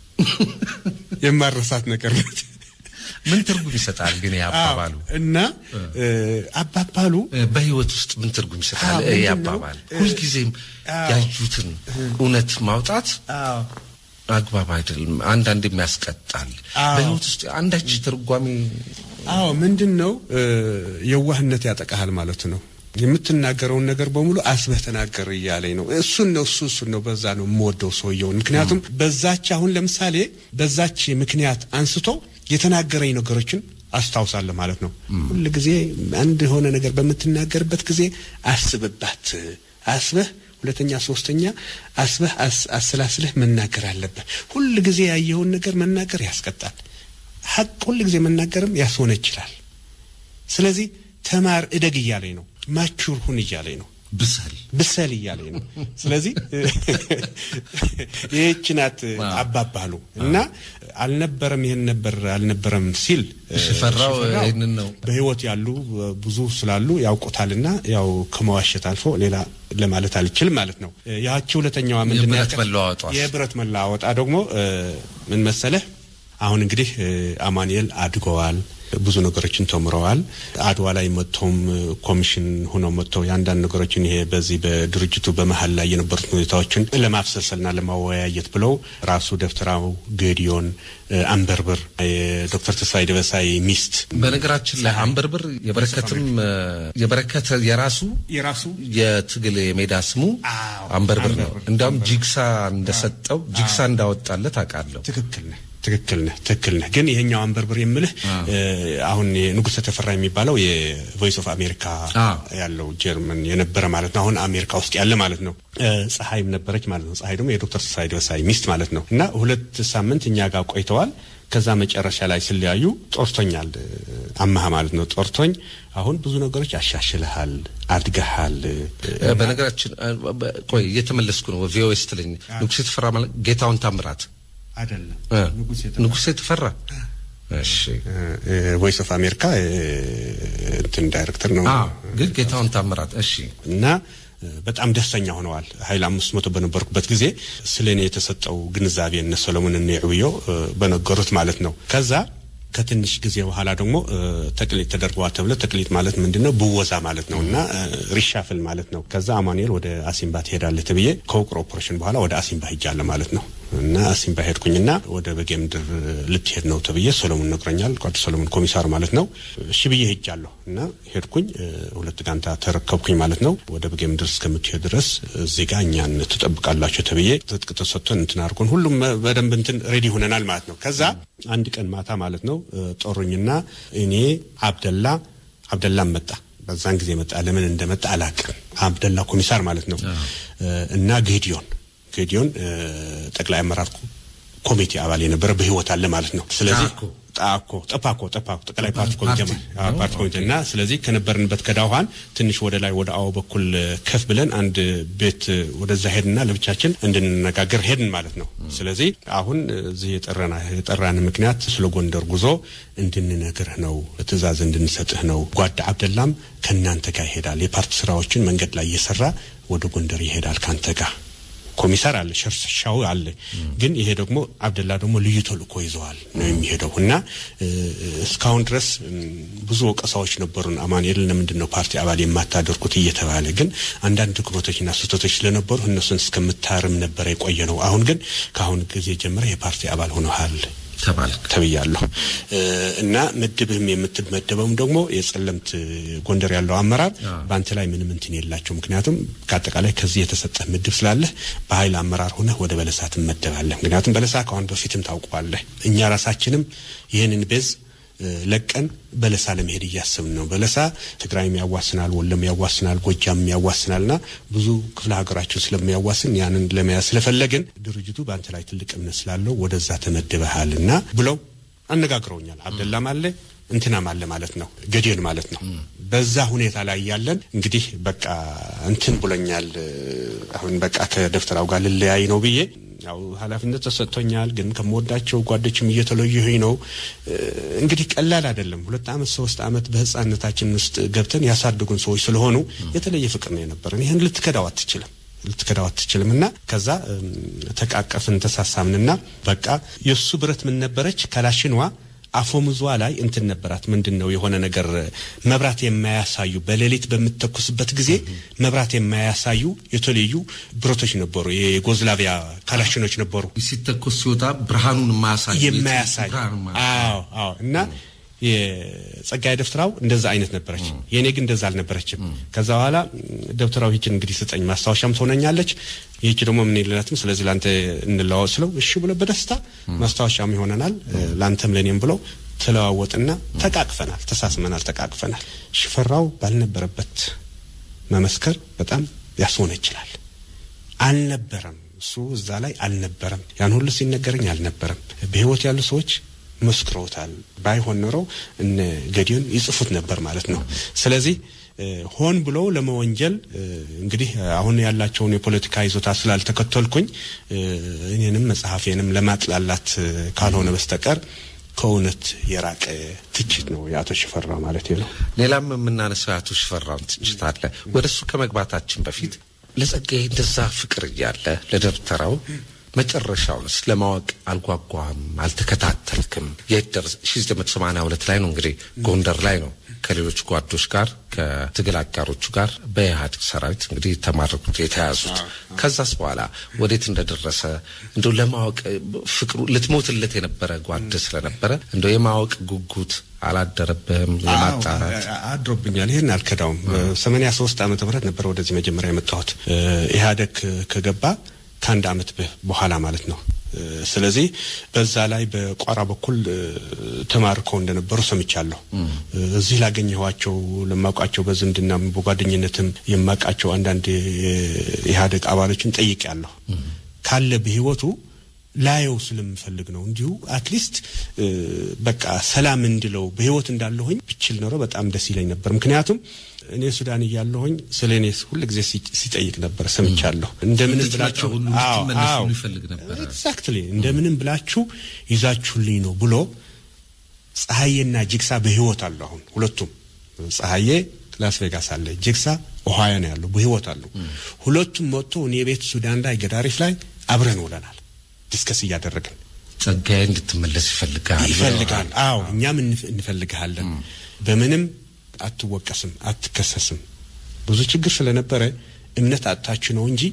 የማረሳት ነገር ናት። ምን ትርጉም ይሰጣል ግን ይህ አባባሉ? አዎ፣ እና አባባሉ በህይወት ውስጥ ምን ትርጉም ይሰጣል? አዎ፣ ይህ ምንድን ነው? አባባል ሁልጊዜም አዎ። ያዩትን እውነት ማውጣት አግባብ አይደለም። አንዳንዴም ያስቀጣል። አዎ። በህይወት ውስጥ አንዳች ትርጓሜ አዎ ምንድን ነው የዋህነት ያጠቃሃል ማለት ነው። የምትናገረውን ነገር በሙሉ አስበህ ተናገር እያለኝ ነው። እሱን ነው እሱ እሱን ነው በዛ ነው የምወደው ሰውየውን። ምክንያቱም በዛች አሁን ለምሳሌ በዛች ምክንያት አንስቶ የተናገረኝ ነገሮችን አስታውሳለሁ ማለት ነው። ሁል ጊዜ አንድ የሆነ ነገር በምትናገርበት ጊዜ አስብባት፣ አስበህ ሁለተኛ ሶስተኛ አስበህ አስ- አሰላስለህ መናገር አለብህ። ሁል ጊዜ ያየኸውን ነገር መናገር ያስቀጣል። ሀቅ ሁል ጊዜ መናገርም ያስሆነ ይችላል። ስለዚህ ተማር እደግ እያለኝ ነው። ማቹር ሁን እያለኝ ነው። ብሰል ብሰል እያለኝ ነው። ስለዚህ ይህች ናት አባባሉ እና አልነበረም ይህን ነበር አልነበረም ሲል ሽፈራው ሽፈራው ይህንን ነው በህይወት ያሉ ብዙ ስላሉ ያውቁታልና ያው ከመዋሸት አልፎ ሌላ ለማለት አልችልም ማለት ነው። ያቺ ሁለተኛዋ ምንድን ነው የብረት ያልከት? መለዋወጧስ? የብረት መለዋወጣ ደግሞ እ፣ ምን መሰለህ አሁን እንግዲህ እ፣ አማኑኤል አድገዋል። ብዙ ነገሮችን ተምረዋል። አድዋ ላይ መጥተውም እ፣ ኮሚሽን ሆነው መጥተው የአንዳንድ ነገሮችን ይሄ በዚህ በድርጅቱ በመሀል ላይ የነበሩት ሁኔታዎችን ለማብሰልሰልና ለማወያየት ብለው ራሱ ደብተራው ገዲዮን እ፣ አንበርብር የዶክተር ተስፋዬ ደበሳይ ሚስት በነገራችን ላይ አንበርብር የበረከትም የበረከት የራሱ የራሱ የትግል የሜዳ ስሙ አዎ፣ አንበርብር ነው። አንበርብር። እንዲያውም ጂግሳ እንደሰጠው ጂግሳ እንዳወጣለት አውቃለሁ። ትክክል ነህ፣ ትክክል ነህ፣ ትክክል ነህ። ግን ይሄኛው አንበርብር የምልህ እ፣ አሁን ንጉሠ ተፈራ የሚባለው የቮይስ ኦፍ አሜሪካ አዎ። ያለው ጀርመን የነበረ ማለት ነው። አሁን አሜሪካ ውስጥ ያለ ማለት ነው። እ፣ ፀሐይም ነበረች ማለት ነው። ፀሐይ ደግሞ የዶክተር ተስፋዬ ደበሳይ ሚስት ማለት ነው። እና ሁለት ሳምንት እኛ ጋር ቆይተዋል። ከዛ መጨረሻ ላይ ሲለያዩ ጦርቶኛል፣ እ፣ አማሃ ማለት ነው። ጦርቶኝ አሁን ብዙ ነገሮች አሻሽልሃል፣ አድገሃል እ፣ እ፣ በነገራችን እ፣ በ- ቆይ እየተመለስኩ ነው። ቪኦኤ ስትለኝ ንጉሴ ተፈራ ማለት ጌታውን ታምራት አይደለም እ፣ ንጉሥ ንጉሴ ተፈራ እሺ። ቮይስ ኦፍ አሜሪካ እ፣ እንትን ዳይሬክተር ነው አዎ፣ ግን ጌታውን ታምራት እሺ። እና እ፣ በጣም ደስተኛ ሆነዋል። ኃይል አምስት መቶ በነበርኩበት ጊዜ ስለ እኔ የተሰጠው ግንዛቤ እነ ሰሎሞን እነ ዕብዮ እ፣ በነገሩት ማለት ነው። ከዛ ከትንሽ ጊዜ በኋላ ደግሞ እ፣ ተቅሊት ተደርገዋል ተብለ ተቅሊት ማለት ምንድን ነው? ብወዛ ማለት ነው እና እ፣ ሪሻፍል ማለት ነው። ከዛ አማኑኤል ወደ አሲምባ ትሄዳለህ ተብዬ ከውቅር ኦፕሬሽን በኋላ ወደ አሲምባ ሂጃለሁ ማለት ነው። እና አሲምባ ሄድኩኝና ወደ በጌ ምድር ልትሄድ ነው ተብዬ ሰሎሞን ነግረኛል። ጓድ ሰሎሞን ኮሚሳር ማለት ነው። እሺ ብዬ ሄጃለሁ እና ሄድኩኝ። ሁለት ጋንታ ተረከብኩኝ ማለት ነው። ወደ በጌ ምድር እስከምትሄድ ድረስ እዚህ ጋር እኛን ትጠብቃላችሁ ተብዬ ትጥቅ ተሰጥቶን እንትን አድርጎን ሁሉም በደንብ እንትን ሬዲ ሆነናል ማለት ነው። ከዛ አንድ ቀን ማታ ማለት ነው ጦሩኝና እኔ አብደላ አብደላም መጣ በዛን ጊዜ መጣ። ለምን እንደመጣ አላቅም። አብደላ ኮሚሳር ማለት ነው እና ጌዲዮን ጌዲዮን ጠቅላይ አመራር ኮሚቴ አባል የነበረ በህይወት አለ ማለት ነው። ስለዚህ ጣኮ ጠፓኮ ጠፓኮ ጠቅላይ ፓርቲ ኮሚቴ ፓርቲ ኮሚቴ እና ስለዚህ ከነበርንበት ከዳውሃን ትንሽ ወደ ላይ ወደ አዎ በኩል ከፍ ብለን አንድ ቤት ወደዛ ሄድና ለብቻችን እንድንነጋገር ሄድን ማለት ነው። ስለዚህ አሁን እዚህ የጠራና የጠራን ምክንያት ስለ ጎንደር ጉዞ እንድንነግርህ ነው፣ ትእዛዝ እንድንሰጥህ ነው። ጓዳ አብደላም ከእናንተ ጋር ይሄዳል። የፓርቲ ስራዎችን መንገድ ላይ እየሰራ ወደ ጎንደር ይሄዳል ካንተ ጋር ኮሚሳር አለ፣ ሸርሻው አለ። ግን ይሄ ደግሞ አብደላ ደግሞ ልዩ ተልእኮ ይዘዋል ነው የሚሄደው እና እስካሁን ድረስ ብዙ ወቀሳዎች ነበሩን። አማኑኤል ለምንድን ነው ፓርቲ አባል የማታደርጉት እየተባለ ግን አንዳንድ ድክመቶችና ስህተቶች ስለነበሩ እነሱን እስከምታርም ነበረ የቆየ ነው። አሁን ግን ከአሁን ጊዜ ጀምረ የፓርቲ አባል ሆነሃል ተብያለሁ እና ምድብህም የምትመደበውም ደግሞ የጸለምት ጎንደር ያለው አመራር በአንተ ላይ ምንም እንትን የላቸው። ምክንያቱም ከአጠቃላይ ከዚህ የተሰጠህ ምድብ ስላለህ በኃይል አመራር ሆነህ ወደ በለሳ ትመደባለህ። ምክንያቱም በለሳ ከአሁን በፊትም ታውቀዋለህ። እኛ ራሳችንም ይህንን ቤዝ ለቀን በለሳ ለመሄድ እያስብን ነው። በለሳ ትግራይም ያዋስናል፣ ወሎም ያዋስናል፣ ጎጃም ያዋስናልና ብዙ ክፍለ ሀገራችን ስለሚያዋስን ያንን ለመያዝ ስለፈለግን ድርጅቱ በአንተ ላይ ትልቅ እምነት ስላለው ወደዛ ተመድበሃልና ብለው አነጋግረውኛል። አብደላም አለ እንትናም አለ ማለት ነው፣ ገዴን ማለት ነው። በዛ ሁኔታ ላይ ያለን እንግዲህ በቃ እንትን ብሎኛል። አሁን በቃ ከደብተራው ጋር ልለያይ ነው ብዬ ያው ኃላፊነት ተሰጥቶኛል። ግን ከምወዳቸው ጓዶችም እየተለየሁኝ ነው። እንግዲህ ቀላል አይደለም። ሁለት ዓመት ሶስት ዓመት በህፃንነታችን ውስጥ ገብተን ያሳደጉን ሰዎች ስለሆኑ የተለየ ፍቅር ነው የነበረን። ይህን ልትከዳው አትችልም ልትከዳው አትችልም። እና ከዛ ተቃቀፍን፣ ተሳሳምንና በቃ የእሱ ብረት ምን ነበረች ከላሽንዋ አፎምዟ ላይ እንትን ነበራት። ምንድን ነው የሆነ ነገር መብራት የማያሳዩ በሌሊት በምትተኩስበት ጊዜ መብራት የማያሳዩ የተለዩ ብረቶች ነበሩ። የጎዝላቪያ ካላሽኖች ነበሩ። ሲተኮስ ሲወጣ ብርሃኑን የማያሳይ የማያሳይ አዎ፣ አዎ እና የጸጋዬ ደብተራው እንደዛ አይነት ነበረች። የእኔ ግን እንደዛ አልነበረችም። ከዛ በኋላ ደብተራው ይችን እንግዲህ ስጠኝ ማስታወሻም ትሆነኛለች፣ ይህች ደግሞ ምን የለናትም፣ ስለዚህ ለአንተ እንለዋወጥ ስለው እሺ ብሎ በደስታ ማስታወሻም ይሆነናል ለአንተም ለእኔም ብለው ተለዋወጥና ተቃቅፈናል፣ ተሳስመናል፣ ተቃቅፈናል። ሽፈራው ባልነበረበት መመስከር በጣም ያስሆነ ይችላል። አልነበረም፣ እሱ እዛ ላይ አልነበረም። ያን ሁሉ ሲነገረኝ አልነበረም። በህይወት ያሉ ሰዎች መስክረውታል። ባይሆን ኖሮ እነ ገዲዮን ይጽፉት ነበር ማለት ነው። ስለዚህ ሆን ብለው ለመወንጀል እንግዲህ አሁን ያላቸውን የፖለቲካ ይዞታ ስላልተከተልኩኝ እኔንም መጽሐፌንም ለማጥላላት ካልሆነ በስተቀር ከእውነት የራቀ ትችት ነው የአቶ ሽፈራው ማለት ነው። ሌላም የምናነሳው የአቶ ሽፈራውን ትችት አለ። ወደ እሱ ከመግባታችን በፊት ለጸጋዬ እንደዛ ፍቅር እያለ ለደብተራው መጨረሻውንስ ለማወቅ አልጓጓም? አልተከታተልክም? የት ደረሰ? ሺ ዘጠኝ መቶ ሰማንያ ሁለት ላይ ነው እንግዲህ ጎንደር ላይ ነው ከሌሎች ጓዶች ጋር ከትግል አጋሮቹ ጋር በኢህአዴግ ሰራዊት እንግዲህ የተማረኩት የተያዙት። ከዛስ በኋላ ወዴት እንደደረሰ እንደው ለማወቅ ፍቅሩ ልትሞትለት የነበረ ጓድ ስለነበረ እንደው የማወቅ ጉጉት አላደረብህም? የማጣራት አድሮብኛል። ይህን አልከዳውም። ሰማንያ ሶስት ዓመተ ምህረት ነበረ ወደዚህ መጀመሪያ የመጣሁት ኢህአዴግ ከገባ ከአንድ ዓመት በኋላ ማለት ነው። ስለዚህ በዛ ላይ በቋራ በኩል ተማርከው እንደነበሩ ሰምቻለሁ። እዚህ ላገኘኋቸው ለማውቃቸው በዝምድናም በጓደኝነትም የማውቃቸው አንዳንድ የኢህአዴግ አባሎችን ጠይቄያለሁ። ካለ በህይወቱ ላየው ስለምፈልግ ነው። እንዲሁ አትሊስት በቃ ሰላም እንድለው በህይወት እንዳለሁኝ ብችል ኖሮ በጣም ደስ ይለኝ ነበር። ምክንያቱም እኔ ሱዳን እያለሁኝ ስለ እኔ ሁል ጊዜ ሲጠይቅ ነበር ሰምቻለሁ። እንደምንም ብላችሁ ይፈልግ ነበር። ኤግዛክትሊ እንደምንም ብላችሁ ይዛችሁልኝ ነው ብሎ ፀሐዬና ጅግሳ በህይወት አሉ። አሁን ሁለቱም ፀሐዬ ላስ ቬጋስ አለ፣ ጅግሳ ኦሃዮ ነው ያለው፣ በህይወት አሉ። ሁለቱም መጥቶ እኔ ቤት ሱዳን ላይ ገዳሪፍ ላይ አብረን ውለናል፣ ዲስከስ እያደረግን ጸጋዬ እንድትመለስ ይፈልጋል ይፈልጋል። አዎ እኛም እንፈልግሃለን። በምንም አትወቀስም፣ አትከሰስም። ብዙ ችግር ስለነበረ እምነት አጥታችሁ ነው እንጂ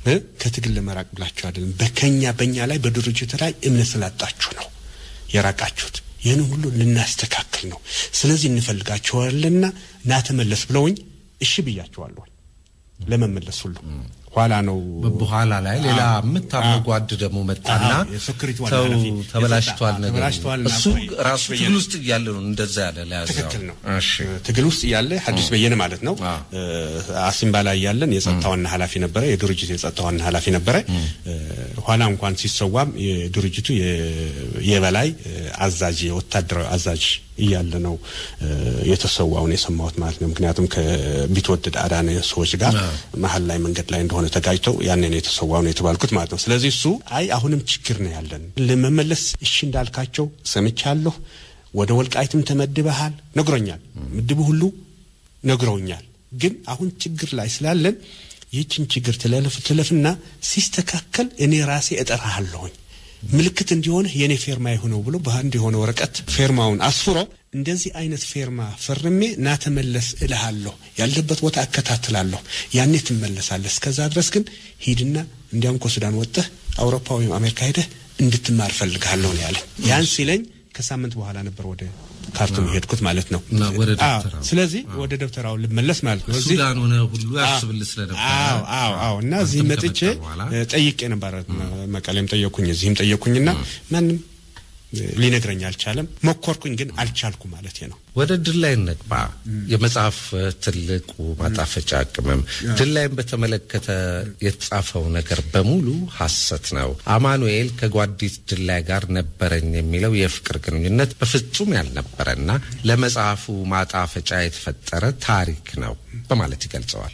ከትግል ለመራቅ ብላችሁ አይደለም። በከኛ በእኛ ላይ በድርጅቱ ላይ እምነት ስላጣችሁ ነው የራቃችሁት። ይህን ሁሉ ልናስተካክል ነው። ስለዚህ እንፈልጋቸዋለንና ና ተመለስ ብለውኝ እሺ ብያቸዋለሁ ለመመለስ ሁሉ ኋላ ነው በኋላ ላይ ሌላ የምታምነው ጓድ ደግሞ መጣና የሴኩሪቲ ዋና ተው ኃላፊ ተበላሽቷል የጸጥታ- ነገር ተበላሽቷል እና እሱ ቆይ፣ ራሱ በየነ- ትግል ውስጥ እያለ ነው እንደዛ ያለ ለያዘው ትክክል ነው። እሺ ትግል ውስጥ እያለ ሐዲስ በየነ ማለት ነው አ። አሲምባ ላይ ያለን የጸጥታ ዋና ኃላፊ ነበረ። የድርጅቱ የጸጥታ ዋና ኃላፊ ነበረ። ኋላ እንኳን ሲሰዋም የድርጅቱ የ- የበላይ አዛዥ የወታደራዊ አዛዥ እያለ ነው የተሰዋውን የሰማሁት ማለት ነው። ምክንያቱም ከቢትወደድ አዳነ ሰዎች ጋር መሀል ላይ መንገድ ላይ እንደሆነ ተጋጭተው ያኔ ነው የተሰዋው ነው የተባልኩት ማለት ነው። ስለዚህ እሱ አይ አሁንም ችግር ነው ያለን ለመመለስ እሺ እንዳልካቸው ሰምቻለሁ። ወደ ወልቃይትም ተመድበሃል ነግሮኛል። ምድብ ሁሉ ነግረውኛል። ግን አሁን ችግር ላይ ስላለን ይህችን ችግር ትለፍ ትለፍና ሲስተካከል እኔ ራሴ እጠራሃለሁኝ ምልክት እንዲሆንህ የእኔ ፌርማ የሆነው ብሎ በአንድ የሆነ ወረቀት ፌርማውን አስፍሮ እንደዚህ አይነት ፌርማ ፈርሜ ና ተመለስ እልሃለሁ፣ ያለበት ቦታ እከታትላለሁ፣ ያኔ ትመለሳለህ። እስከዛ ድረስ ግን ሂድና እንዲያውም ከሱዳን ወጥተህ አውሮፓ ወይም አሜሪካ ሄደህ እንድትማር ፈልግሃለሁ ነው ያለኝ። ያን ሲለኝ ከሳምንት በኋላ ነበር ወደ ካርቱም የሄድኩት ማለት ነው። እና ወደ አዎ፣ ደብተራው። ስለዚህ ወደ ደብተራው ልመለስ ማለት ነው። እዚህ ሱዳን ሆነ ሁሉ ያስብልህ ስለነበረ አዎ አዎ አዎ። እና እዚህ አንተም መጥቼ ከመጣህ በኋላ እ፣ ጠይቄ ነበረ። መቀሌም ጠየቅኩኝ፣ እዚህም ጠየቅኩኝና ማንም እ፣ ሊነግረኝ አልቻለም። ሞከርኩኝ፣ ግን አልቻልኩ ማለት ነው። ወደ ድል ላይ እንግባ። የመጽሐፍ ትልቁ ማጣፈጫ ቅመም ድል ላይም በተመለከተ የተጻፈው ነገር በሙሉ ሐሰት ነው። አማኑኤል ከጓዲት ድል ላይ ጋር ነበረኝ የሚለው የፍቅር ግንኙነት በፍጹም ያልነበረና ለመጽሐፉ ማጣፈጫ የተፈጠረ ታሪክ ነው በማለት ይገልጸዋል።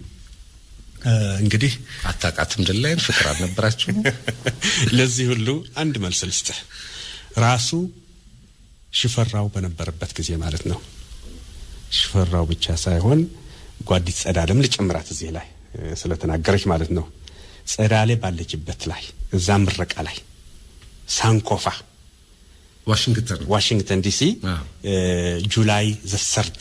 እ፣ እንግዲህ አታውቃትም ድል ላይን ፍቅር አልነበራችሁም? ለዚህ ሁሉ አንድ መልስ ልስጥህ። ራሱ ሽፈራው በነበረበት ጊዜ ማለት ነው። ሽፈራው ብቻ ሳይሆን ጓዲት ጸዳለም ልጨምራት እዚህ ላይ እ፣ ስለተናገረች ማለት ነው። ጸዳሌ ባለችበት ላይ እዛ ምረቃ ላይ ሳንኮፋ ዋሽንግተን ዋሽንግተን ዲሲ አዎ። ጁላይ ዘ ሰርድ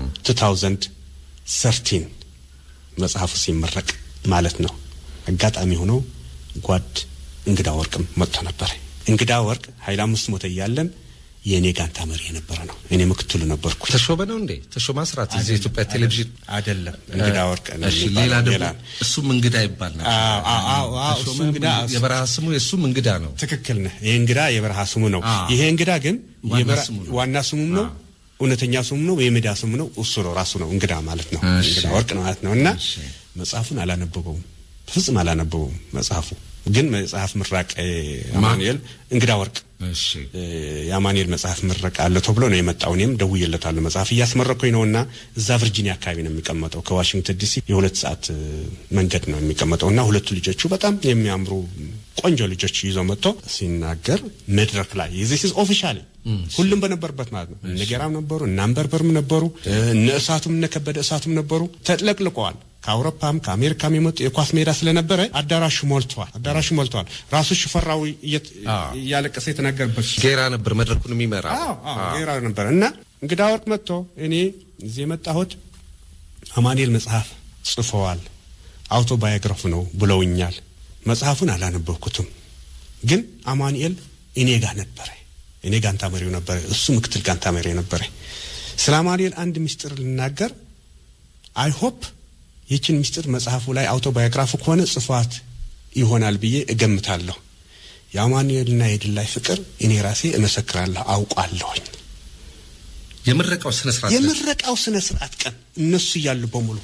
2013 መጽሐፉ ሲመረቅ ማለት ነው። አጋጣሚ ሆኖ ጓድ እንግዳ ወርቅም መጥቶ ነበር። እንግዳ ወርቅ ኃይለ አምስት ሞተ እያለን የእኔ ጋንታ መሪ የነበረ ነው። እኔ ምክትሉ ነበርኩ። ተሾመ ነው እንዴ? ተሾመ አስራት እዚህ የኢትዮጵያ ቴሌቪዥን አይደለም እንግዳ ወርቅ ነው እሺ፣ የሚባለው። ሌላ ሌላ ደግሞ እሱም እንግዳ ይባል ነበር። አዎ፣ አዎ፣ አዎ፣ አዎ፣ እሱ ተሾመ እንግዳ የበረሃ ስሙ የእሱም እንግዳ ነው። ትክክል ነህ። ይሄ እንግዳ የበረሃ ስሙ ነው። አዎ። ይሄ እንግዳ ግን ዋና የበረ- ስሙ ነው። ዋና ስሙም ነው፣ እውነተኛ ስሙም ነው፣ የሜዳ ስሙ ነው። እሱ ነው ራሱ ነው እንግዳ ማለት ነው። እሺ። እንግዳ ወርቅ ነው ማለት ነው። እና እሺ። መጽሐፉን አላነበበውም፣ ፍጹም አላነበበውም። መጽሐፉ ግን መጽሐፍ ምራቅ አማኑኤል እንግዳ ወርቅ እሺ እ፣ የአማኑኤል መጽሐፍ ምረቃ አለ ተብሎ ነው የመጣው። እኔም ደውዬለታለሁ። መጽሐፍ እያስመረኩኝ ነውና እዛ ቨርጂኒያ አካባቢ ነው የሚቀመጠው። ከዋሽንግተን ዲሲ የሁለት ሰዓት እ፣ መንገድ ነው የሚቀመጠው እና ሁለቱ ልጆቹ በጣም የሚያምሩ ቆንጆ ልጆች ይዞ መጥቶ ሲናገር መድረክ ላይ ዚስ ኢዝ ኦፊሻሊ ሁሉም በነበርበት ማለት ነው። እነ ጌራም ነበሩ፣ እነ አንበርበርም ነበሩ፣ እነ እሳቱም እነ ከበደ እሳቱም ነበሩ። ተጥለቅልቀዋል። ከአውሮፓም ከአሜሪካም የመጡ የኳስ ሜዳ ስለነበረ አዳራሹ ሞልቷል። አዳራሹ ሞልቷል። ራሱ ሽፈራው እየት- አዎ። እያለቀሰ የተናገረበት ጌራ ነበር መድረኩን የሚመራ አዎ አዎ ብሔራዊ ነበር እና እንግዳ ወርቅ መጥቶ እኔ እዚህ የመጣሁት አማኑኤል መጽሐፍ ጽፈዋል አውቶባዮግራፍ ነው ብለውኛል። መጽሐፉን አላነበብኩትም፣ ግን አማኑኤል እኔ ጋር ነበረ። እኔ ጋንታ መሪው ነበረ፣ እሱ ምክትል ጋንታ መሪ ነበረ። ስለ አማኑኤል አንድ ምስጢር ልናገር። አይ ሆፕ ይችን ምስጢር መጽሐፉ ላይ አውቶባዮግራፉ ከሆነ ጽፏት ይሆናል ብዬ እገምታለሁ። የአማኑኤልና የድል ላይ ፍቅር እኔ ራሴ እመሰክራለሁ፣ አውቋለሁኝ። የምረቃው ስነ ስርዓት የምረቃው ስነ ስርዓት ቀን እነሱ እያሉ በሙሉ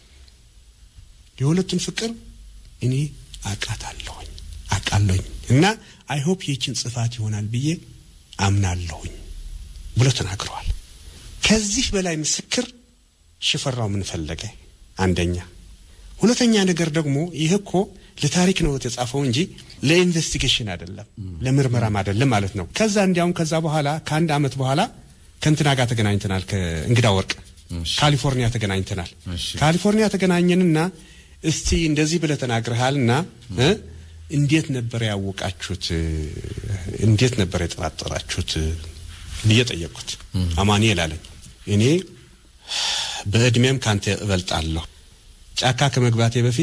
የሁለቱን ፍቅር እኔ አቃታለሁኝ አቃለሁኝ እና አይ ሆፕ ይህችን ጽፋት ይሆናል ብዬ አምናለሁኝ ብሎ ተናግረዋል። ከዚህ በላይ ምስክር ሽፈራው ምን ፈለገ? አንደኛ። ሁለተኛ ነገር ደግሞ ይህ እኮ ለታሪክ ነው የተጻፈው እንጂ ለኢንቨስቲጌሽን አይደለም፣ ለምርመራም አይደለም ማለት ነው። ከዛ እንዲያውም ከዛ በኋላ ከአንድ አመት በኋላ ከእንትና ጋር ተገናኝተናል፣ ከእንግዳ ወርቅ ካሊፎርኒያ ተገናኝተናል። እሺ። ካሊፎርኒያ ተገናኘንና እስቲ እንደዚህ ብለህ ተናግረሃልና እ እንዴት ነበር ያወቃችሁት? እንዴት ነበር የጠራጠራችሁት ብዬ ጠየቅኩት። አማኑኤል አለኝ እኔ በእድሜም ካንተ እበልጣለሁ። ጫካ ከመግባቴ በፊት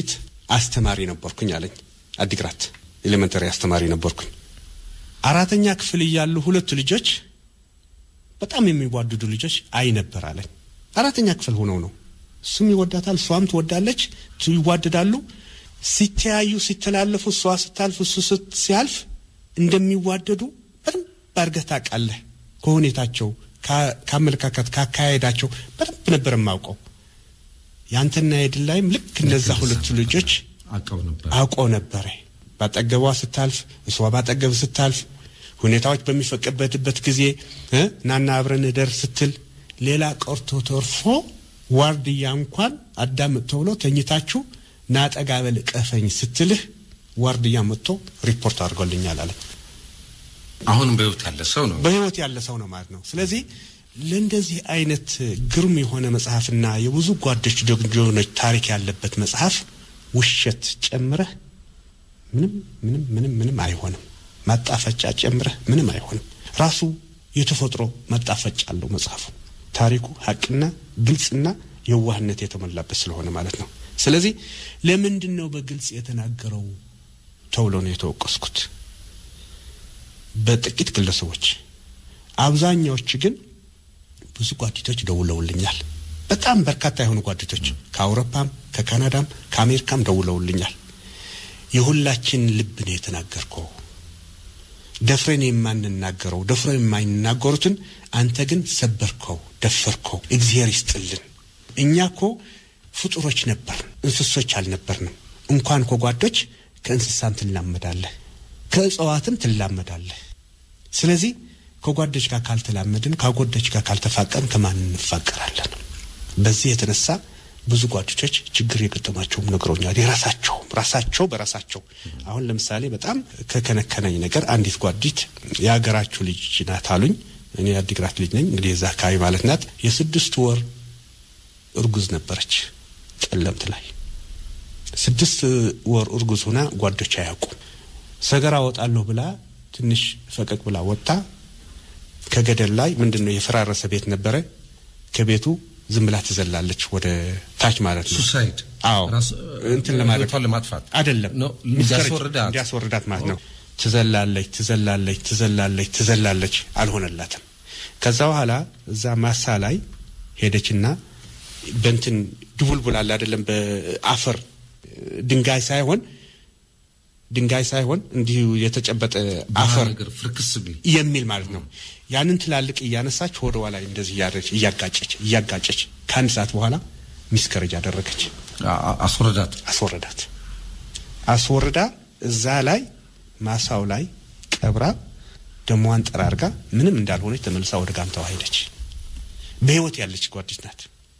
አስተማሪ ነበርኩኝ አለኝ። አዲግራት ኤሌመንተሪ አስተማሪ ነበርኩኝ። አራተኛ ክፍል እያሉ ሁለቱ ልጆች በጣም የሚዋደዱ ልጆች አይ ነበር አለኝ። አራተኛ ክፍል ሆነው ነው። እሱም ይወዳታል፣ እሷም ትወዳለች፣ ይዋደዳሉ። ሲተያዩ ሲተላለፉ፣ እሷ ስታልፍ እሱ ሲያልፍ እንደሚዋደዱ በደንብ አድርገህ ታውቃለህ። ከሁኔታቸው፣ ከአመለካከት፣ ካካሄዳቸው በደንብ ነበር የማውቀው። ያንተና የድል ላይም ልክ እነዛ ሁለቱ ልጆች አውቀው ነበረ። ባጠገቧ ስታልፍ፣ እሷ ባጠገብ ስታልፍ፣ ሁኔታዎች በሚፈቀበትበት ጊዜ ናና አብረን እደር ስትል ሌላ ቀርቶ ተርፎ ዋርድያ እንኳን አዳምጥ ተብሎ ተኝታችሁ ናጠጋ በል ቀፈኝ ስትልህ ዋርድያ መጥቶ ሪፖርት አድርጎልኛል አለ። አሁንም በህይወት ያለ ሰው ነው። በህይወት ያለ ሰው ነው ማለት ነው። ስለዚህ ለእንደዚህ አይነት ግሩም የሆነ መጽሐፍና የብዙ ጓዶች ደጆኖች ታሪክ ያለበት መጽሐፍ ውሸት ጨምረህ ምንም ምንም ምንም ምንም አይሆንም። ማጣፈጫ ጨምረህ ምንም አይሆንም። ራሱ የተፈጥሮ ማጣፈጫ አለው መጽሐፉ። ታሪኩ ሀቅና ግልጽና የዋህነት የተሞላበት ስለሆነ ማለት ነው። ስለዚህ ለምንድን ነው በግልጽ የተናገረው ተብሎ ነው የተወቀስኩት በጥቂት ግለሰቦች። አብዛኛዎች ግን ብዙ ጓደኞች ደውለውልኛል። በጣም በርካታ የሆኑ ጓደኞች ከአውሮፓም ከካናዳም ከአሜሪካም ደውለውልኛል። የሁላችን ልብ ነው የተናገርከው። ደፍረን የማንናገረው ደፍረ የማይናገሩትን አንተ ግን ሰበርከው፣ ደፈርከው። እግዚአብሔር ይስጥልን። እኛ እኮ ፍጡሮች ነበርን፣ እንስሶች አልነበርንም። እንኳን ከጓዶች ከእንስሳም ትላመዳለህ፣ ከእጽዋትም ትላመዳለህ። ስለዚህ ከጓዶች ጋር ካልተላመድን፣ ከጓዶች ጋር ካልተፋቀርን ከማን እንፋቀራለን? በዚህ የተነሳ ብዙ ጓደኞች ችግር የገጠማቸውም ነግረውኛል። የራሳቸው ራሳቸው በራሳቸው አሁን ለምሳሌ በጣም ከከነከነኝ ነገር አንዲት ጓዲት የሀገራችሁ ልጅ ናት አሉኝ። እኔ የአዲግራት ልጅ ነኝ እንግዲህ የዛ አካባቢ ማለት ናት። የስድስት ወር እርጉዝ ነበረች። ጠለምት ላይ ስድስት ወር እርጉዝ ሆና ጓዶች አያውቁም። ሰገራ ወጣለሁ ብላ ትንሽ ፈቀቅ ብላ ወጥታ ከገደል ላይ ምንድን ነው የፈራረሰ ቤት ነበረ ከቤቱ ዝም ብላ ትዘላለች ወደ ታች ማለት ነው። ሱሳይድ አዎ እንትን ለማድረግ ለማጥፋት አይደለም እንዲያስወርዳት እንዲያስወርዳት ማለት ነው። ትዘላለች ትዘላለች ትዘላለች ትዘላለች፣ አልሆነላትም። ከዛ በኋላ እዛ ማሳ ላይ ሄደችና በእንትን ድቡልቡል አለ አይደለም፣ በአፈር ድንጋይ ሳይሆን ድንጋይ ሳይሆን እንዲሁ የተጨበጠ አፈር ፍርክስ ቢል የሚል ማለት ነው። ያንን ትላልቅ እያነሳች ወደ ኋላ እንደዚህ እያደረች እያጋጨች እያጋጨች ከአንድ ሰዓት በኋላ ሚስከረጅ አደረገች። አስወረዳት አስወረዳት አስወርዳ እዛ ላይ ማሳው ላይ ቀብራ ደሟን ጠራርጋ ምንም እንዳልሆነች ተመልሳ ወደ ጋምታዋ ሄደች። በህይወት ያለች ጓዲት ናት።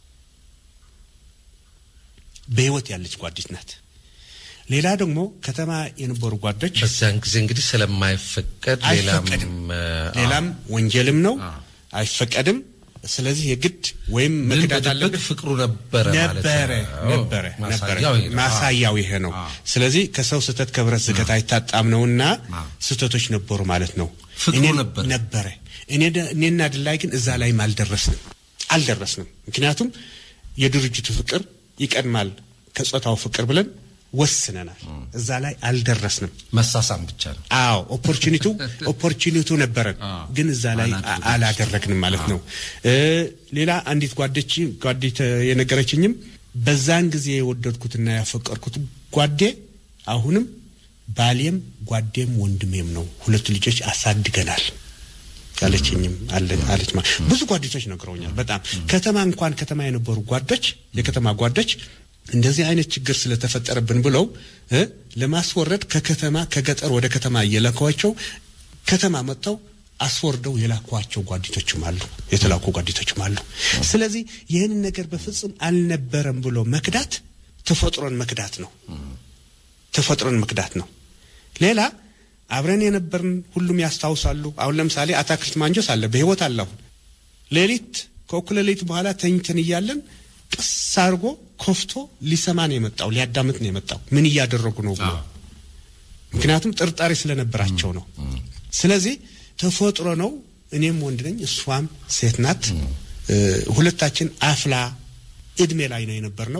በህይወት ያለች ጓዲት ናት። ሌላ ደግሞ ከተማ የነበሩ ጓዶች በዚያን ጊዜ እንግዲህ ስለማይፈቀድ አይፈቀድም፣ ሌላም ወንጀልም ነው፣ አይፈቀድም። ስለዚህ የግድ ወይም መክዳት አለብህ። ፍቅሩ ነበረ ነበረ ነበረ ነበረ ማሳያው ይሄ ነው። ስለዚህ ከሰው ስህተት ከብረት ዝገት አይታጣም ነውና ስህተቶች ነበሩ ማለት ነው። ፍቅሩ ነበረ ነበረ። እኔና ድላይ ግን እዛ ላይም አልደረስንም አልደረስንም። ምክንያቱም የድርጅቱ ፍቅር ይቀድማል ከጾታው ፍቅር ብለን ወስነናል። እዛ ላይ አልደረስንም። መሳሳም ብቻ ነው። አዎ ኦፖርቹኒቲው ኦፖርቹኒቲው ነበረን፣ ግን እዛ ላይ አላደረግንም ማለት ነው። ሌላ አንዲት ጓደች ጓዴት የነገረችኝም በዛን ጊዜ የወደድኩትና ያፈቀርኩት ጓዴ አሁንም ባሌም ጓዴም ወንድሜም ነው። ሁለቱ ልጆች አሳድገናል ያለችኝም አለች። ብዙ ጓደኞች ነግረውኛል። በጣም ከተማ እንኳን ከተማ የነበሩ ጓዶች የከተማ ጓዶች እንደዚህ አይነት ችግር ስለተፈጠረብን ብለው ለማስወረድ ከከተማ ከገጠር ወደ ከተማ እየላኳቸው ከተማ መጥተው አስወርደው የላኳቸው ጓዲቶችም አሉ፣ የተላኩ ጓዲቶችም አሉ። ስለዚህ ይህንን ነገር በፍጹም አልነበረም ብሎ መክዳት ተፈጥሮን መክዳት ነው። ተፈጥሮን መክዳት ነው። ሌላ አብረን የነበርን ሁሉም ያስታውሳሉ። አሁን ለምሳሌ አታክልት ማንጆስ አለ፣ በህይወት አለ። አሁን ሌሊት ከእኩለ ሌሊት በኋላ ተኝተን እያለን ቅስ አድርጎ ኮፍቶ ሊሰማ ነው የመጣው፣ ሊያዳምጥ ነው የመጣው ምን እያደረጉ ነው ብሎ። ምክንያቱም ጥርጣሬ ስለነበራቸው ነው። ስለዚህ ተፈጥሮ ነው። እኔም ወንድ ነኝ፣ እሷም ሴት ናት። ሁለታችን አፍላ እድሜ ላይ ነው የነበር ነው።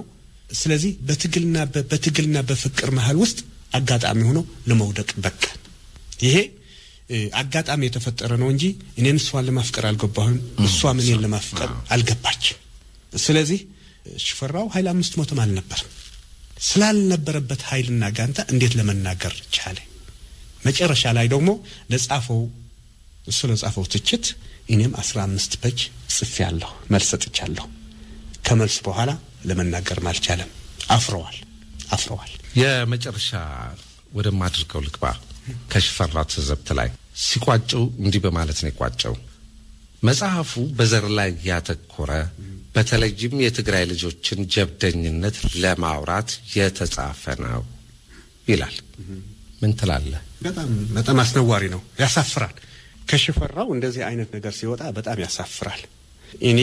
ስለዚህ በትግልና በትግልና በፍቅር መሀል ውስጥ አጋጣሚ ሆኖ ለመውደቅ በቃ ይሄ አጋጣሚ የተፈጠረ ነው እንጂ እኔን እሷን ለማፍቀር አልገባሁም፣ እሷም እኔን ለማፍቀር አልገባችም። ስለዚህ ሽፈራው ኃይል አምስት ሞትም አልነበርም። ስላልነበረበት ኃይልና ጋንታ እንዴት ለመናገር ቻለ? መጨረሻ ላይ ደግሞ ለጻፈው እሱ ለጻፈው ትችት እኔም አስራ አምስት ፔጅ ጽፌያለሁ፣ መልስ ሰጥቻለሁ። ከመልስ በኋላ ለመናገርም አልቻለም። አፍረዋል አፍረዋል። የመጨረሻ ወደማድርገው ልግባ። ከሽፈራው ትዝብት ላይ ሲቋጨው እንዲህ በማለት ነው የቋጨው። መጽሐፉ በዘር ላይ ያተኮረ በተለይም የትግራይ ልጆችን ጀብደኝነት ለማውራት የተጻፈ ነው ይላል። ምን ትላለህ? በጣም በጣም አስነዋሪ ነው፣ ያሳፍራል። ከሽፈራው እንደዚህ አይነት ነገር ሲወጣ በጣም ያሳፍራል። እኔ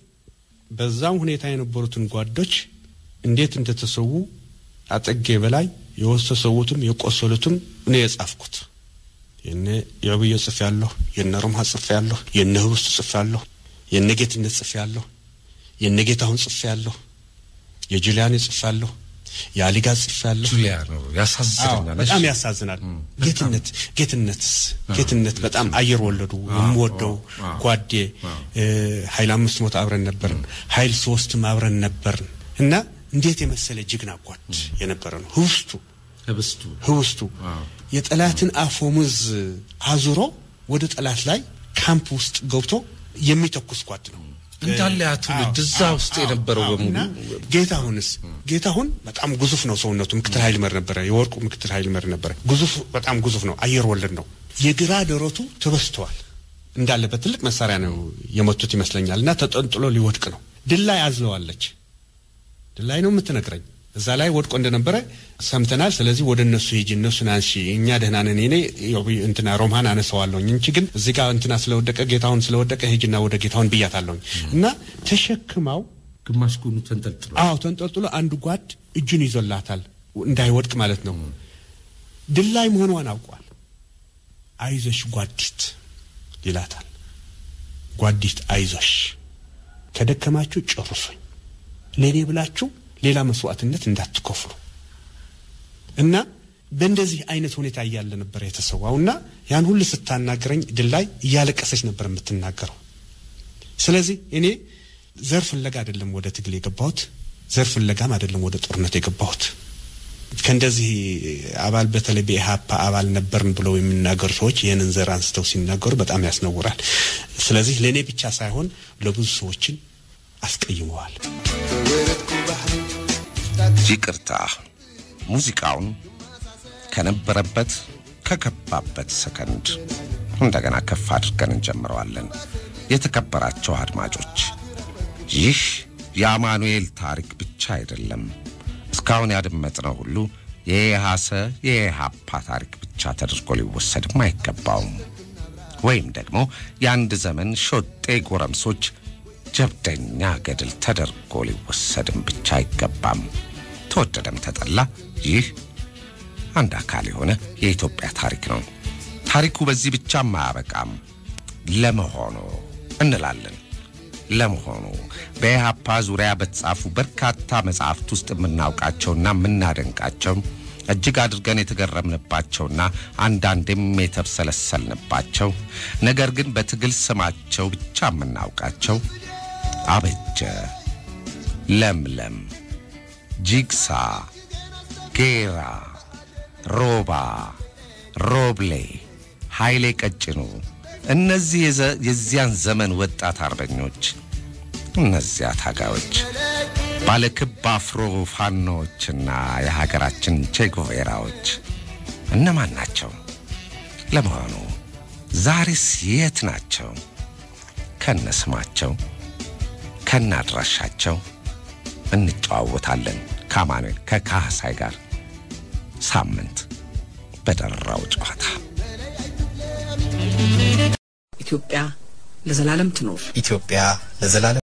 በዛም ሁኔታ የነበሩትን ጓዶች እንዴት እንደተሰዉ አጠጌ በላይ የወሰሰዉትም የቆሰሉትም እኔ የጻፍኩት የነ የብዮ ጽፌ ያለሁ የነ ሮምሃ ጽፌ ያለሁ የነ ህብስቱ ጽፌ ያለሁ የነ ጌትነት ጽፌ ያለሁ የነ ጌታሁን ጽፌ ያለሁ የጁሊያን ጽፌ ያለሁ የአሊጋ ጽፌ ያለሁ ጁሊያ ነው ያሳዝነኛል። በጣም ያሳዝናል። ጌትነት ጌትነትስ ጌትነት በጣም አየር ወለዱ የምወደው ጓዴ ኃይል አምስት ሞት አብረን ነበርን፣ ኃይል ሶስትም አብረን ነበርን እና እንዴት የመሰለ ጀግና ጓድ የነበረ ነው። ህብስቱ ህብስቱ ህብስቱ የጠላትን አፈሙዝ አዙሮ ወደ ጠላት ላይ ካምፕ ውስጥ ገብቶ የሚተኩስ ጓድ ነው። እንዳለ ያ ትውልድ እዛ ውስጥ የነበረው በሙሉ ጌታሁንስ ጌታሁን በጣም ግዙፍ ነው ሰውነቱ። ምክትል ኃይል መር ነበረ፣ የወርቁ ምክትል ኃይል መር ነበረ። ግዙፍ በጣም ግዙፍ ነው። አየር ወለድ ነው። የግራ ደረቱ ተበስተዋል። እንዳለ በትልቅ መሳሪያ ነው የመቱት ይመስለኛል። እና ተጠንጥሎ ሊወድቅ ነው። ድላይ አዝለዋለች። ድላይ ነው የምትነግረኝ። እዛ ላይ ወድቆ እንደነበረ ሰምተናል። ስለዚህ ወደ እነሱ ሂጂ፣ እነሱን አንሺ፣ እኛ ደህና ነን። እኔ እንትና ሮምሃን አነሳዋለሁኝ እንጂ ግን እዚህ ጋር እንትና ስለወደቀ ጌታሁን ስለወደቀ ሂጂና ወደ ጌታሁን ብያታለሁኝ። እና ተሸክማው ግማሽ ጎኑ ተንጠልጥሎ አዎ ተንጠልጥሎ አንድ ጓድ እጁን ይዞላታል እንዳይወድቅ ማለት ነው። ድላይ መሆኗን አውቋል። አይዞሽ ጓዲት ይላታል። ጓዲት አይዞሽ፣ ከደከማችሁ ጨርሶኝ ለእኔ ብላችሁ ሌላ መስዋዕትነት እንዳትከፍሉ እና በእንደዚህ አይነት ሁኔታ እያለ ነበር የተሰዋው እና ያን ሁሉ ስታናገረኝ ድላይ እያለቀሰች ነበር የምትናገረው። ስለዚህ እኔ ዘር ፍለጋ አይደለም ወደ ትግል የገባሁት፣ ዘር ፍለጋም አይደለም ወደ ጦርነት የገባሁት። ከእንደዚህ አባል በተለይ በኢህአፓ አባል ነበርን ብለው የሚናገሩ ሰዎች ይህንን ዘር አንስተው ሲናገሩ በጣም ያስነውራል። ስለዚህ ለእኔ ብቻ ሳይሆን ለብዙ ሰዎችን አስቀይመዋል። ይቅርታ ሙዚቃውን ከነበረበት ከገባበት ሰከንድ እንደገና ከፍ አድርገን እንጀምረዋለን። የተከበራቸው አድማጮች ይህ የአማኑኤል ታሪክ ብቻ አይደለም። እስካሁን ያደመጥነው ሁሉ የኢሃሰ የኢሃፓ ታሪክ ብቻ ተደርጎ ሊወሰድም አይገባውም። ወይም ደግሞ የአንድ ዘመን ሾጤ ጎረምሶች ጀብደኛ ገድል ተደርጎ ሊወሰድም ብቻ አይገባም። ተወደደም ተጠላ ይህ አንድ አካል የሆነ የኢትዮጵያ ታሪክ ነው። ታሪኩ በዚህ ብቻም አያበቃም። ለመሆኑ እንላለን። ለመሆኑ በኢህአፓ ዙሪያ በተጻፉ በርካታ መጻሕፍት ውስጥ የምናውቃቸውና የምናደንቃቸው እጅግ አድርገን የተገረምንባቸውና አንዳንዴም የተብሰለሰልንባቸው ነገር ግን በትግል ስማቸው ብቻ የምናውቃቸው አበጀ፣ ለምለም፣ ጂግሳ፣ ጌራ፣ ሮባ፣ ሮብሌ፣ ኃይሌ ቀጭኑ እነዚህ የዚያን ዘመን ወጣት አርበኞች እነዚያ ታጋዮች ባለክብ አፍሮ ፋኖዎችና የሀገራችን ቼጉቬራዎች እነማን ናቸው? ለመሆኑ ዛሬስ የት ናቸው? ከነ ስማቸው ከነ አድራሻቸው እንጨዋወታለን ከአማኑኤል ከካህሳይ ጋር ሳምንት በደራው ጨዋታ። ኢትዮጵያ ለዘላለም ትኖር። ኢትዮጵያ ለዘላለም